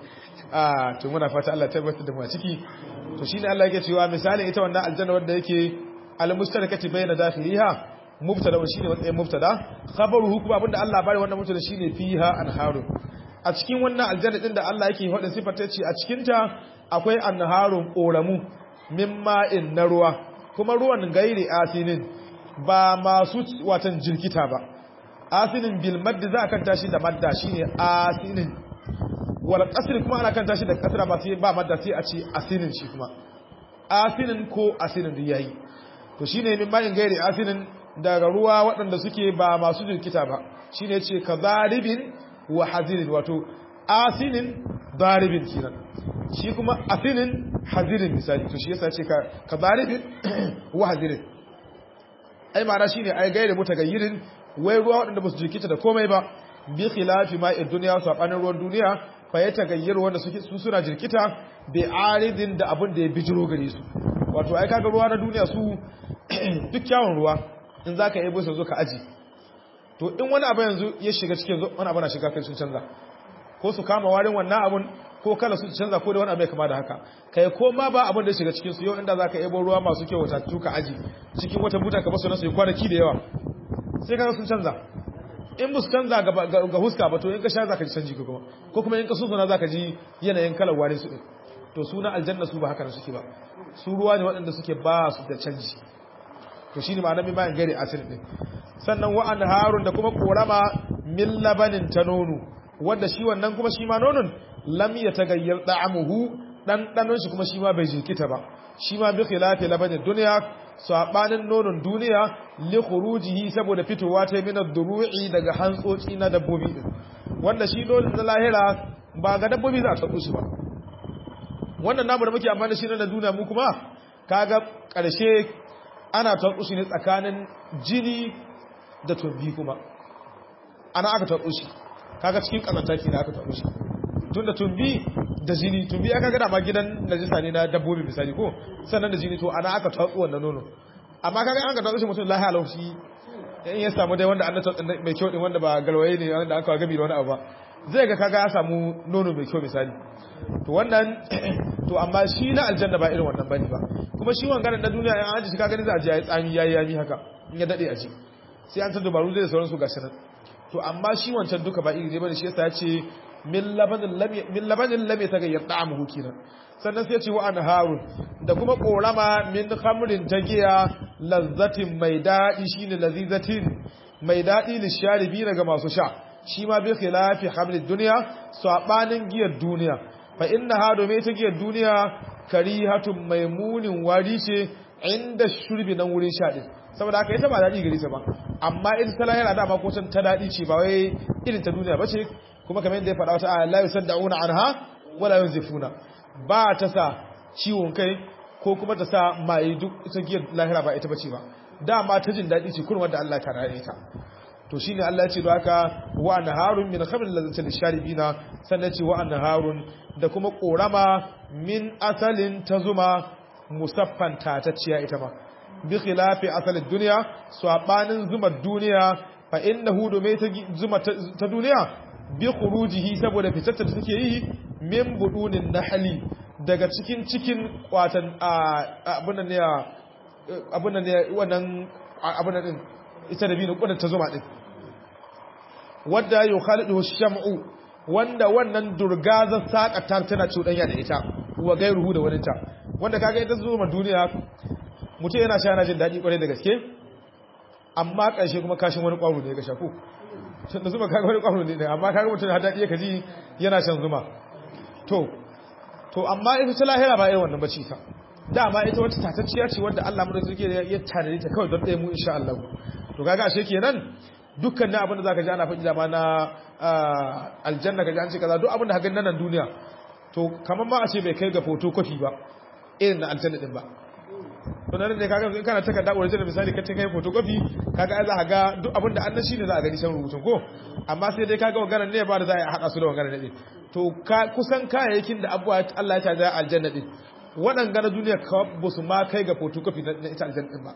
a to muna fata Allah tabbatar da mu a ciki to shine Allah yake cewa misali ita wannan aljanna wanda yake al-mustarakati bayna dakhiliha mubtada wa shine matsayin mubtada khabaruhu kuma abinda Allah bari wannan mubtada shine fiha anharu a cikin wannan aljanna din da Allah yake faɗin sifar ta ce a cikin ta akwai anharun koramu min ma'in na ruwa kuma ruwan gairi asinin ba masu watan jirkita ba asinin bil madd za a kanta shi da madda shine asinin wal qasr kuma ana kanta shi da kasra ba sai ba madda sai a ce asinin shi kuma asinin ko asinin da yayi to shine min ma'in gairi asinin daga ruwa waɗanda suke ba masu jirkita ba shi ne ce ka zaribin wa hazirin wato asinin zaribin kinan shi kuma asinin hazirin misali to shi yasa ce ka zaribin wa hazirin ai ma'ana shi ne ai gaire mutagayyirin wai ruwa waɗanda ba su jirkita da komai ba bi khilafi ma'in duniya su saɓanin ruwan duniya fa ya tagayyar wanda su suna jirkita bi aridin da abin da ya bijiro gare su wato ai kaga ruwa na duniya su duk kyawun ruwa in za ka yabo su zo ka aji to in wani abu yanzu ya shiga cikin zo wani abu na shiga kai sun canza ko su kama warin wannan abun ko kala su canza ko da wani abu ya kama da haka kai ko ma ba abun da ya shiga cikin su yau inda za ka yabo ruwa masu kyau wata tuka aji cikin wata buta ka basu na su kwanaki da yawa sai kaga sun canza in ba su canza ga huska ba to in ka sha za ka ji canji ko kuma ko kuma in ka susuna za ka ji yanayin kalar warin su din to suna aljanna su ba haka suke ba su ruwa ne waɗanda suke ba su da canji to shine ma'ana min bayan gari asir din sannan wa anharun da kuma korama min labanin ta nono wanda shi wannan kuma shi ma nonon lam yatagayyar da'amuhu dan danon shi kuma shi ma bai jikita ba shi ma bi khilafi labanin duniya sabanin nonon duniya li khurujihi saboda fitowa ta min ad-duru'i daga hantsotsi na dabbobi din wanda shi nonon na lahira ba ga dabbobi za a tsako shi ba wannan namu da muke amfani da shi na duniya mu kuma kaga karshe ana tarkushi ne tsakanin jini da tumbi kuma ana aka tarkushi kaga cikin kazanta ke da aka tarkushi tunda tumbi da jini to biya kaga da ma gidan najisa ne na dabbobi misali ko sannan da jini to ana aka tatsu wannan nono amma kaga an ka tatsu shi mutum lahiya laushi in ya samu dai wanda an tatsu mai kyau din wanda ba galwaye ne wanda aka gabi da wani abu ba zai ga kaga ya samu nono mai kyau misali to wannan to amma shi na aljanna ba irin wannan bane ba kuma shi wangaran na duniya in an ji shi kaga ne za a ji yayi tsami yayi yami haka in ya dade a ji sai an ta dubaru zai sauran su gashi nan to amma shi wancan duka ba iri ne bane shi yasa ya ce min labanin lam min labanin lam yataghayyar ta'amuhu kenan sannan sai ya ce wa anharun da kuma korama min khamrin tagiya lazzatin mai dadi shine lazizatin mai dadi lisharibi daga masu sha shi ma bi khilafi hamlid dunya sabanin giyar duniya fa innaha domin ta giyar duniya karihatun maimunin wari ce inda shurbi nan wurin sha din saboda haka ita ba daɗi gari ta ba amma ita ta lahira dama ko ta daɗi ce ba wai irin ta duniya ba ce kuma kamar yadda ya faɗa wata aya la yusaddauna anha wala yunzifuna ba ta sa ciwon kai ko kuma ta sa mai duk ita giyar lahira ba ita bace ba dama ta jin daɗi ce kurmar da Allah ta rare ta to shine Allah ya ce da haka wa anharun min khamrin lazzatil sharibina sannan ce wa anharun da kuma korama min asalin ta zuma musaffan tatacciya ita ma bi khilafi asalin duniya sabanin zuma duniya fa innahu dume ta zuma ta duniya bi khurujihi saboda fitar da take yi min budunin nahli daga cikin cikin kwatan abun ne abun ne wannan abun din ita da binu kudin ta zuma din wanda yukhalidu sham'u wanda wannan durgazar sakatar tana cudanya da ita wa gairuhu da waninta wanda kaga ita zuma duniya mutum yana sha yana jin daɗi kwarai da gaske amma ƙarshe kuma kashin wani ƙwaro ne ga shafu sun da zuma kaga wani ƙwaro ne amma kaga mutum har daɗi ya ji yana shan zuma to to amma ita ta lahira ba irin wannan bace ta dama ita wata tatacciya ce wanda Allah mu suke ya tanadi ta kawai don ɗaya mu insha Allah to kaga ashe kenan dukkan na abin da zaka ji ana faɗi dama na aljanna kaji an ce kaza duk abin da ka nan duniya to kamar ma a ce bai kai ga photocopy ba irin na aljanna din ba to nan ne kaga in kana takarda original misali ka kai photocopy kaga ai za ka ga duk abin da annan shine za a gani shan rubutun ko amma sai dai kaga wannan ne ba da za a hada su da wannan ne to kusan kayayyakin da abuwa Allah ya tada aljanna din waɗanga na duniya ka ba su ma kai ga photocopy na ita aljanna din ba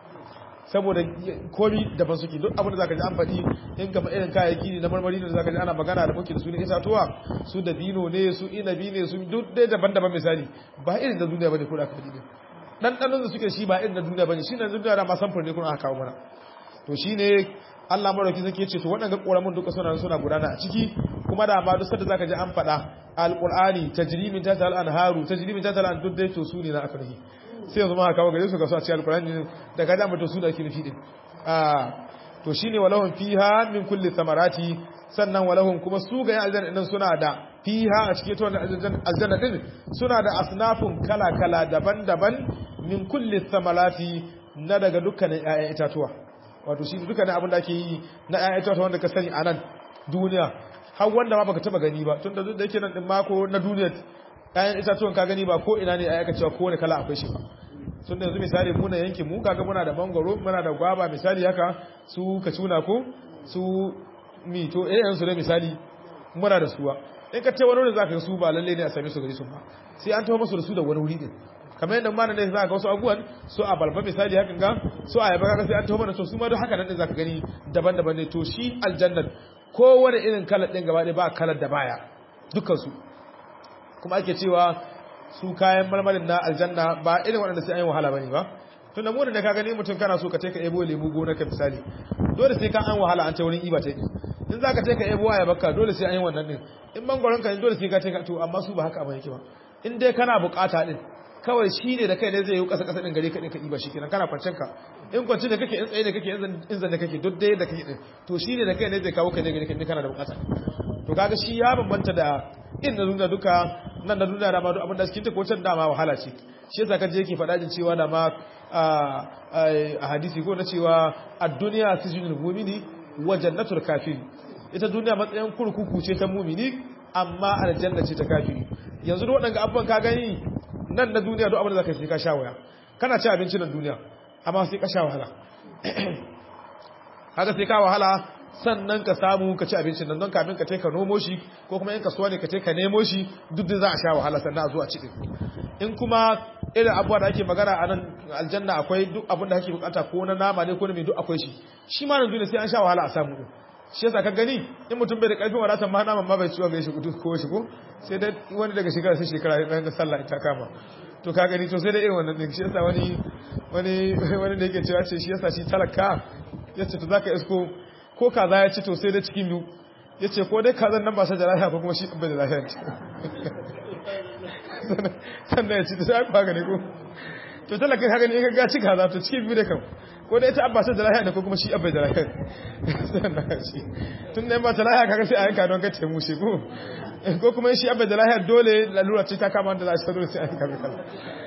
saboda komi daban suke duk abin da zaka ji an faɗi in gama irin kayayyaki ne na marmari da zaka ji ana magana da muke da su ne itatuwa su dabino ne su inabi ne su duk dai daban-daban misali ba irin da duniya bane ko da ka faɗi ne ɗanɗanon da suke shi ba irin na duniya bane shi na duniya da ma samfur ne kuma aka kawo mana to shine Allah marauki zake ce to waɗanda ƙoramin duka suna suna gudana a ciki kuma da ma duk sanda zaka ji an faɗa alqur'ani tajrimin tatal anharu tajrimin tatal an duk dai to su ne na aka nufi sai yanzu ma kawo gare su ka so a cikin alqur'ani da ka da to su da ake nufi din ah to shine walahum fiha min kulli thamarati sannan walahum kuma su ga aljanna din suna da fiha a cikin to aljanna din suna da asnafun kala kala daban-daban min kulli thamarati na daga dukkanin ƴaƴan itatuwa wato shi dukkanin abin da ake yi na ƴaƴan itatuwa wanda ka sani a nan duniya har wanda ma baka taba gani ba tunda duk da yake nan din mako na duniya ƴaƴan itatuwan ka gani ba ko ina ne aka cewa kowane kala akwai shi ba tun da yanzu misali muna yankin mu kaga muna da mangoro muna da gwaba misali haka su kacuna ko su mito eh yansu ne misali muna da suwa in ka ce wani wani zaka su ba lalle ne a same su gari su ba sai an tawo musu da su da wani wuri din kamar yadda mana ne za ga wasu abubuwan su a balba misali hakan ga su a yaba kaga sai an tawo mana su ma duk haka nan din zaka gani daban-daban ne to shi aljannat kowane irin kalar din gaba ɗaya ba kalar da baya dukkan su kuma ake cewa su kayan marmarin na aljanna ba irin waɗanda sai an yi wahala bane ba tunda mu da ka gani mutum kana so ka take ebo lemu gona ka misali dole sai ka an wahala an ta wurin iba ta in zaka take ebo ya baka dole sai an yi wannan din in bangoron ka dole sai ka take to amma su ba haka abin yake ba in dai kana bukata din kawai shi ne da kai ne zai yi kasa kasa din gare ka din ka iba shi kenan kana kwancen ka in kwanci da kake in tsaye da kake in zan da kake duk dai da kake din to shi ne da kai ne zai kawo ka ne gare ka kana da bukata to kaga shi ya bambanta da in da duniya duka nan da duniya da ma duk abin da cikin ta ko can dama wahala ce shi yasa kaje yake faɗa din cewa da ma a hadisi ko na cewa ad-dunya sijnul mu'mini wa jannatul kafiri ita duniya matsayin kurkuku ce ta mu'mini amma aljanna ce ta kafiri yanzu duk waɗanda abubuwan ka gani nan na duniya duk abin da zaka yi ka sha waya kana ci abinci nan duniya amma sai ka sha wahala haka sai ka wahala sannan ka samu ka ci abincin nan don kamin ka ka nomo shi ko kuma in kasuwa ne ka ka nemo shi duk da za a sha wahala sannan a zo a ci in kuma irin abubuwa da ake magana a nan aljanna akwai duk abin da kake bukata ko na nama ne ko na mai duk akwai shi shi ma nan duniya sai an sha wahala a samu shi yasa ka gani in mutum bai da karfin wadatar ma naman ma bai ciwon ga shi duk ko shi ko sai dai wani daga shekara sai shekara ya ɗan sallah ta kama to ka gani to sai dai irin wannan din shi yasa wani wani wani da yake cewa ce shi yasa shi talaka yace to zaka isko ko kaza ya ci to sai dai cikin biyu yace ko dai kazan nan ba sa da lafiya ko kuma shi bai da lafiya sannan ya ci ta sai ka gani ko to talaka ka gani in ka ci kaza to cikin biyu da kam ko dai ita abba ta da lafiya ne ko kuma shi abba da lafiya sannan shi tun da ba ta lafiya kaga sai a yanka don ka ce mu shi ko ko kuma shi abba da lafiya dole lalura ce ta kama da za shi dole sai a yanka kaza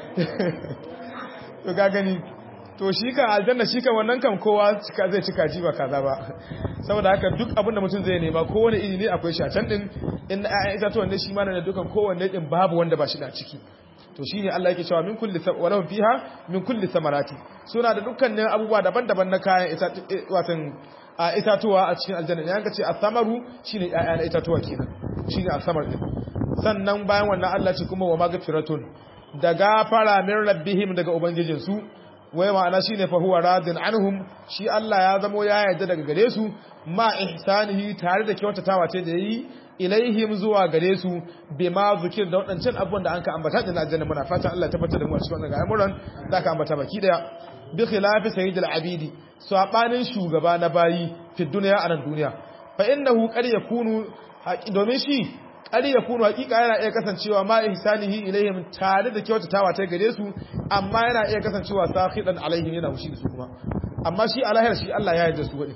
to ka gani to shi kan aljanna shi kan wannan kan kowa cika zai cika ji ba kaza ba saboda haka duk abin da mutum zai nema kowane iri ne akwai shi a can din in na ƴaƴan itatuwan ne shi ma na dukan kowanne din babu wanda ba shi da ciki to shine Allah yake cewa min kulli walahum fiha min kulli samarati suna da dukkanin abubuwa daban-daban na kayan watan itatuwa a cikin aljanna ne yanka ce as-samaru shine ƴaƴan itatuwa kenan shine as-samar din sannan bayan wannan Allah ce kuma wa magfiratun da gafara min rabbihim daga ubangijinsu wai ma'ana shine fa huwa radin anhum shi Allah ya zamo ya yarda daga gare su ma ihsanihi tare da kyautatawa ce da yayi ilaihim zuwa gare su bima zikir da wadancan abubuwan da anka ambata din aljanna muna fatan Allah ya tabbatar da mu a cikin wannan al'amuran da aka ambata baki daya bi khilafi sayyidil abidi sabanin shugaba na bayi fi duniya a nan duniya fa innahu qad yakunu domin shi qad yakunu haqiqa yana iya kasancewa ma ihsanihi ilaihim tare da kyautatawa ta gare su amma yana iya kasancewa sakhidan alaihim yana hushi da su kuma amma shi alahir shi Allah ya yarda su wadi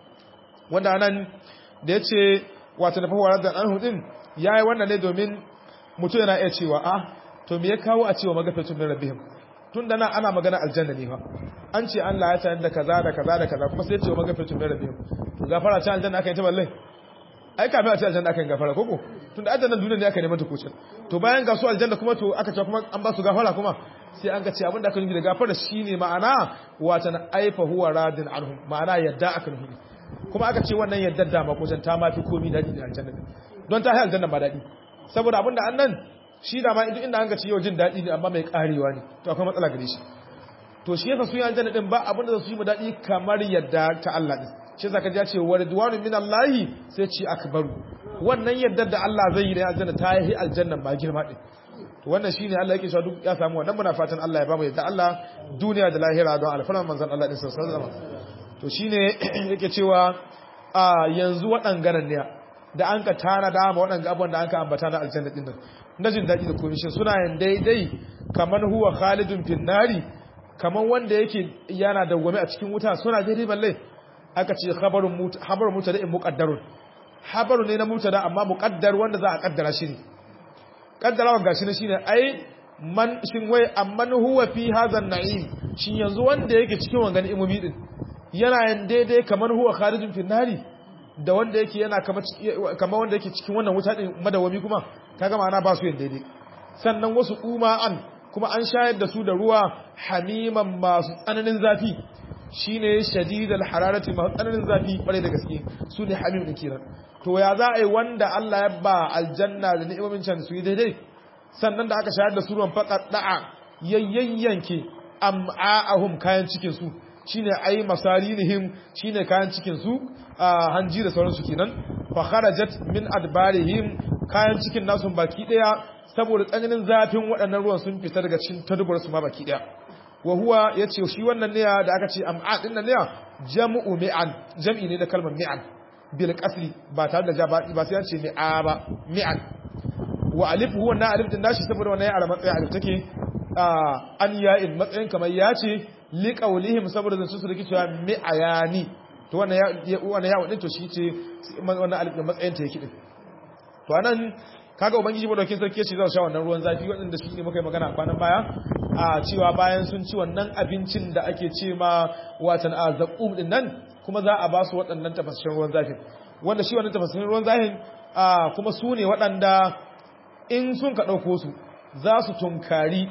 wanda anan da yace wato da fahuwa da anhu din yayi wannan ne domin mutum yana iya cewa ah to me ya kawo a cewa magafatun min rabbihim tun da nan ana magana aljanna ne fa an ce Allah ya tayar da kaza da kaza da kaza kuma sai ya ce magafatun min rabbihim to gafara ta aljanna aka yi ta balle ai kafin a ce aljanna aka yi gafara koko tun da aljanna duniya ne aka neman ta kucin to bayan ga su aljanna kuma to aka ce kuma an ba su gafara kuma sai an ga ce abinda aka nufi da gafara shine ma'ana wata na aifa huwa radin anhum ma'ana yadda aka nufi kuma aka ce wannan yadda da makusan ta mafi komi daɗi da aljanna don ta haifar aljanna ba daɗi saboda abinda an nan shi da ma inda an ga ce yau jin daɗi ne amma mai karewa ne to akwai matsala gare shi to shi yasa su yi aljanna din ba abinda za su yi mu daɗi kamar yadda ta Allah din shi yasa kaji ya ce wa ridwanu min Allah sai ce akbaru wannan yadda da Allah zai yi da aljanna ta yi aljanna ba girma din to wannan shine Allah yake cewa duk ya samu wannan muna fatan Allah ya ba mu yadda Allah duniya da lahira don alfarman manzon Allah din sallallahu alaihi wasallam to shi ne yake cewa a yanzu waɗanganan ne da an ka tana da ma waɗanga abubuwan da an ka ambata na aljanna ɗin nan na jin daɗi da komishin suna yin daidai kamar huwa khalidun finnari kamar wanda yake yana dawwame a cikin wuta suna daidai balle aka ce habarun muta da in muƙaddarun habaru ne na muta da amma muƙaddar wanda za a ƙaddara shi ne ƙaddarawa ga shi ne shi ne ai man shin wai amman huwa fi hazan na'im shin yanzu wanda yake cikin wangan imomi din yana yin daidai kamar huwa kharijin finnari da wanda yake yana kamar wanda yake cikin wannan wuta din madawami kuma kaga ma'ana ba su yin daidai sannan wasu uma'an kuma an shayar da su da ruwa hamiman masu tsananin zafi shine shadidal hararati masu tsananin zafi kware da gaske su ne hamim din kiran to ya za a yi wanda Allah ya ba aljanna da ni'imomin can su yi daidai sannan da aka shayar da su ruwan faqat da'a yayyanke am'a'ahum kayan cikin su shine ai masarinihim shine kayan cikin su hanji da sauransu kenan fa kharajat min adbarihim kayan cikin nasu baki daya saboda tsananin zafin waɗannan ruwan sun fita daga cikin tadubar su ma baki daya wa huwa yace shi wannan ne da aka ce am'a din nan ne jam'u mi'an jam'i ne da kalmar mi'an bil qasri ba tare da ja ba ba sai an ce mi'a ba mi'an wa alif huwa na alif din nashi saboda wannan ya ala matsayin alif take an ya'in matsayin kamar ya ce liƙaulihim saboda zan su rike cewa mi'ayani to wannan ya wannan ya wadin to shi ce wannan alif din matsayin ta yake din to anan kaga ubangiji madaukin sarki ya ce za su sha wannan ruwan zafi wadanda shi ne muka yi magana kwanan baya a cewa bayan sun ci wannan abincin da ake ce ma watan a zaqum din nan kuma za a ba su waɗannan tafasashen ruwan zafin wanda shi wannan tafasashen ruwan zafin kuma su ne waɗanda in sun ka ɗauko su za su tunkari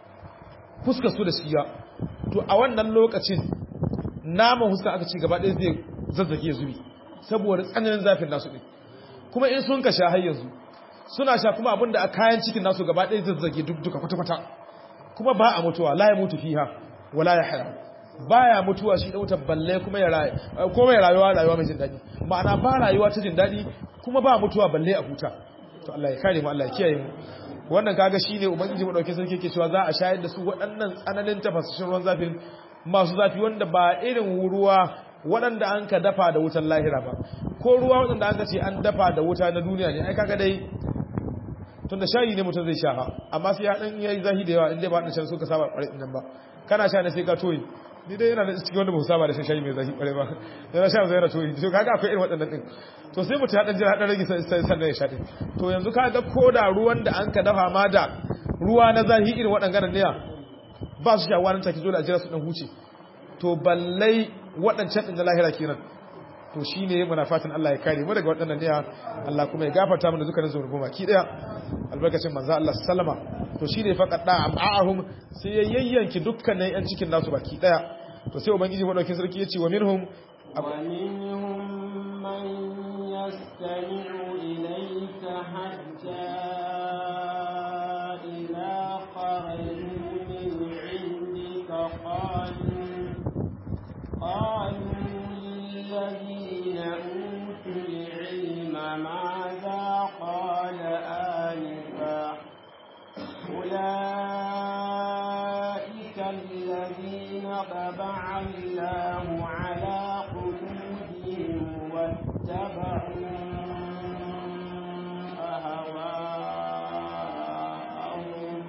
fuskar su da shiya to a wannan lokacin naman huska aka ci gaba ɗaya zai zazzage zubi saboda tsananin zafin nasu din kuma in sun ka sha har yanzu suna sha kuma abinda a kayan cikin nasu gaba ɗaya zazzage duk duka kwata-kwata kuma ba a mutuwa la ya mutu fiha wala ya haya baya mutuwa shi dauta balle kuma ya rayu kuma ya rayuwa rayuwa mai jin daɗi ma'ana ba rayuwa ta jin daɗi kuma ba mutuwa balle a huta to Allah ya kare mu Allah ya kiyaye mu wannan kaga shine ubangiji mu dauke sarki ke cewa za a shayar da su waɗannan tsananin tafasashin ruwan zafin masu zafi wanda ba irin ruwa waɗanda an ka dafa da wutan lahira ba ko ruwa waɗanda an ka ce an dafa da wuta na duniya ne ai kaga dai tun da shayi ne mutum zai sha ha amma sai ya dan yayi zahi da yawa inda ba dan shan suka saba ƙwarai nan ba kana sha ne sai ka toyi ni dai yana da cikin wanda ba saba da shan shayi mai zahi ƙwarai ba yana sha zai toyi to kaga akwai irin waɗannan din to sai mutum ya dan jira dan rage sai sannan ya sha din to yanzu kaga ko da ruwan da an ka dafa ma da ruwa na zahi irin waɗannan ne ba su shawa nan take dole a jira su dan huce to ballai waɗancan din da lahira kenan to shi ne muna fatan Allah ya kare mu daga waɗannan ne Allah kuma ya gafarta mana dukkanin zunubi baki daya albarkacin manzo Allah sallama to shi ne faqad da am'ahum sai ya yayyanki dukkanin yan cikin nasu baki daya to sai ubangiji madaukin sarki yace wa minhum wa minhum man yastami'u ilayka hatta idha kharaju min 'indika qalu qalu الذين أوتوا العلم ماذا قال آنفا أولئك الذين طبع الله على قلوبهم واتبعوا أهواءهم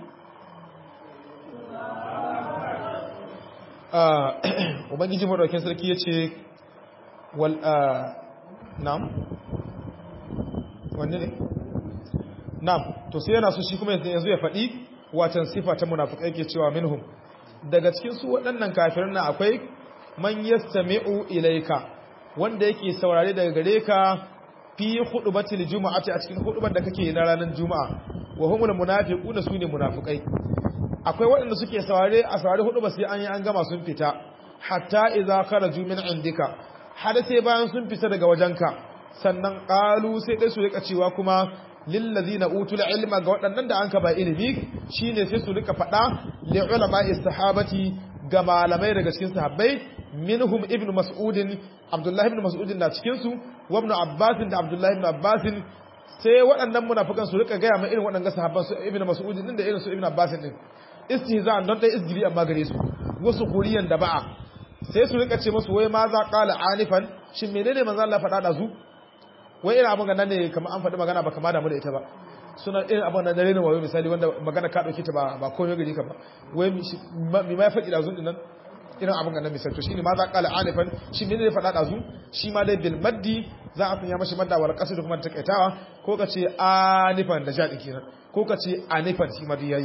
Ubangiji Maɗaukin Sarki ya ce, wal nam wanne ne nam to sai yana so shi kuma yanzu ya faɗi watan sifa ta munafikai ke cewa minhum daga cikin su waɗannan kafirin na akwai man yastami'u ilayka wanda yake saurare daga gare ka fi hudubatil jumu'ati a cikin hudubar da kake na ranar juma'a wa humul munafiquna sune munafikai akwai waɗanda suke saurare a saurare hudubar sai an yi an gama sun fita hatta idza kharaju min indika har sai bayan sun fita daga wajenka sannan qalu sai dai su rika cewa kuma lillazina utul ilma ga waɗannan da anka ba ilimi shine sai su rika faɗa li ulama'i sahabati ga malamai daga cikin sahabbai minhum ibn mas'ud abdullahi ibn mas'ud na cikin su wa ibn abbas da abdullahi ibn abbas sai waɗannan munafikan su rika gaya ma irin waɗannan sahabban su ibn mas'ud din da irin su ibn abbas din istihza'an don dai isgiri amma gare su wasu kuriyan da ba'a sai su rika ce musu wai ma za qala anifan shin menene manzo Allah faɗa da su wai irin abin ganan ne kamar an faɗi magana ba kama damu da ita ba suna irin abin da dare ne wayo misali wanda magana ka dauke ta ba ba komai gari ka ba wai mi ma faɗi da zun dinan irin abin ganan misali to shine ma za qala anifan shin menene faɗa da su shi ma dai bil maddi za a sanya mashi madda wal qasd kuma takaitawa ko ka ce anifan da jadi kenan ko ka ce anifan shi ma dai yayi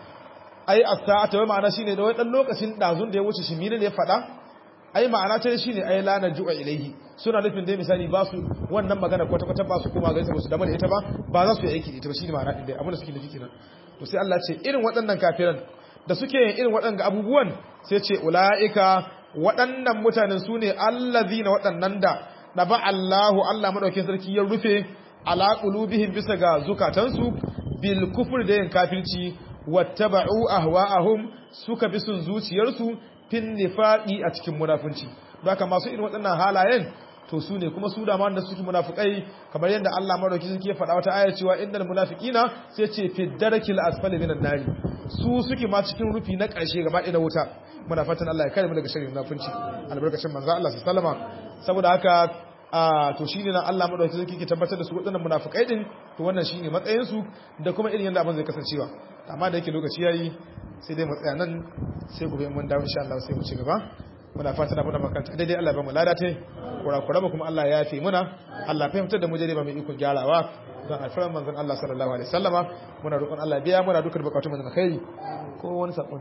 ai as-sa'ata wai ma'ana shine da wai dan lokacin dazun da ya wuce shi menene ya faɗa ai ma'ana ta shine ai la najua ilaihi suna nufin dai misali ba su wannan magana kwata kwata ba su kuma ga su da da ita ba ba za su yi aiki da ita ba shine ma'ana din dai abin da suke nufi kenan to sai Allah ce irin waɗannan kafiran da suke yin irin waɗannan abubuwan sai ce ulaika waɗannan mutanen su ne allazina waɗannan da daba Allahu Allah madaukakin sarki ya rufe ala qulubihim bisa ga zukatansu bil kufr da yin kafirci wattaba'u ahwa'ahum suka bi sun zuciyarsu fin nifaqi a cikin munafunci haka masu irin waɗannan halayen to su ne kuma su da ma da suke munafikai kamar yadda Allah madauki suke faɗa wata aya cewa innal munafiqina sai ce fi darakil asfali minan nari su suke ma cikin rufi na ƙarshe gaba ɗaya na wuta muna fatan Allah ya kare mu daga sharrin munafunci albarkacin manzo Allah sallama saboda haka a to shine nan Allah madauki suke ke tabbatar da su waɗannan munafikai din to wannan shine matsayin su da kuma irin yadda abin zai kasancewa amma da yake lokaci yayi sai dai mu tsaya nan sai gobe mun dawo insha Allah sai mu ci gaba muna fatan abin da makanta daidai Allah ba mu ladate kurakura ba kuma Allah ya yafe muna Allah fahimtar da mu jere ba mai ikon gyarawa don alfarar manzon Allah sallallahu alaihi wasallama muna roƙon Allah biya muna dukkan bukatun mu na kai ko wani sako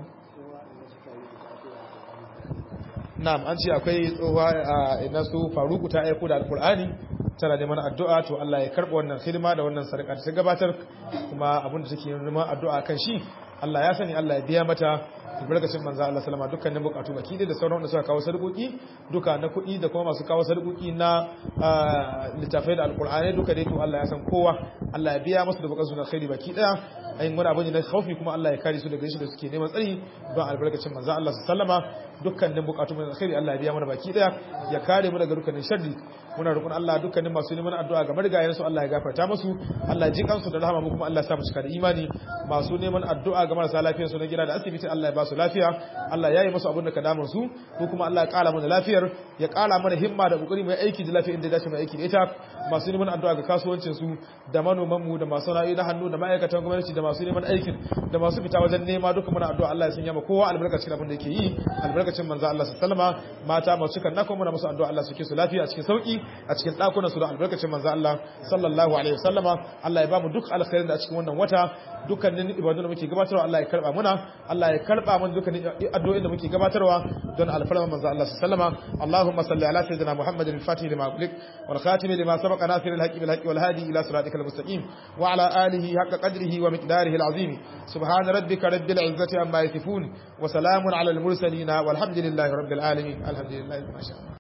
na'am an ce akwai tsohuwa a ina su faruku ta aiko da alkur'ani tana neman addu'a to Allah ya karɓa wannan hidima da wannan sadaka da ta gabatar kuma abin da take neman addu'a kan shi Allah ya sani Allah ya biya mata albarkacin manzo Allah sallama dukkanin bukatu baki da sauran wanda suka kawo sarƙoƙi duka na kuɗi da kuma masu kawo sarƙoƙi na littafai da alƙur'ani duka dai to Allah ya san kowa Allah ya biya musu da bukatun alkhairi baki daya ayin wani abin da khaufi kuma Allah ya kare su daga shi da suke neman tsari don albarkacin manzo Allah sallama dukkanin bukatun mu alkhairi Allah ya biya mana baki daya ya kare mu daga dukkanin sharri muna roƙon Allah dukkanin masu neman addu'a ga marigayen su Allah ya gafarta musu Allah ya ji kansu da rahama mu kuma Allah ya sa mu cika da imani masu neman addu'a ga marasa lafiyar su na gida da asibiti Allah ya ba su lafiya Allah ya yi musu abin da ka damun su ko kuma Allah ya ƙara mana lafiyar ya ƙara mana himma da kokari mai aiki da lafiya inda ya dace mai aiki da ita masu neman addu'a ga kasuwancin su da manoman mu da masu ra'ayi na hannu da ma'aikatan gwamnati da masu neman aikin da masu fita wajen nema duka muna addu'a Allah ya sanya ma kowa albarkacin abin da yake yi albarkacin manzo Allah sallama mata masu kan nako muna musu addu'a Allah suke su lafiya a cikin sauki a cikin dakunan su da albarkacin manzo Allah sallallahu alaihi wasallama Allah ya ba mu duk alkhairin da a cikin wannan wata dukkanin ibadun da muke gabatarwa Allah ya karba muna Allah ya karba mana dukkanin addu'o'in da muke gabatarwa don alfarma manzo Allah sallama Allahumma salli ala sayyidina Muhammadin al-fatih lima ughliq wal khatim lima sabaqa nasir al-haqqi bil haqqi wal hadi ila siratikal mustaqim wa ala alihi haqqa qadrihi wa miqdarihi al-azim subhana rabbika rabbil izzati amma yasifun wa salamun ala al-mursalin walhamdulillahi rabbil alamin alhamdulillahi ma sha Allah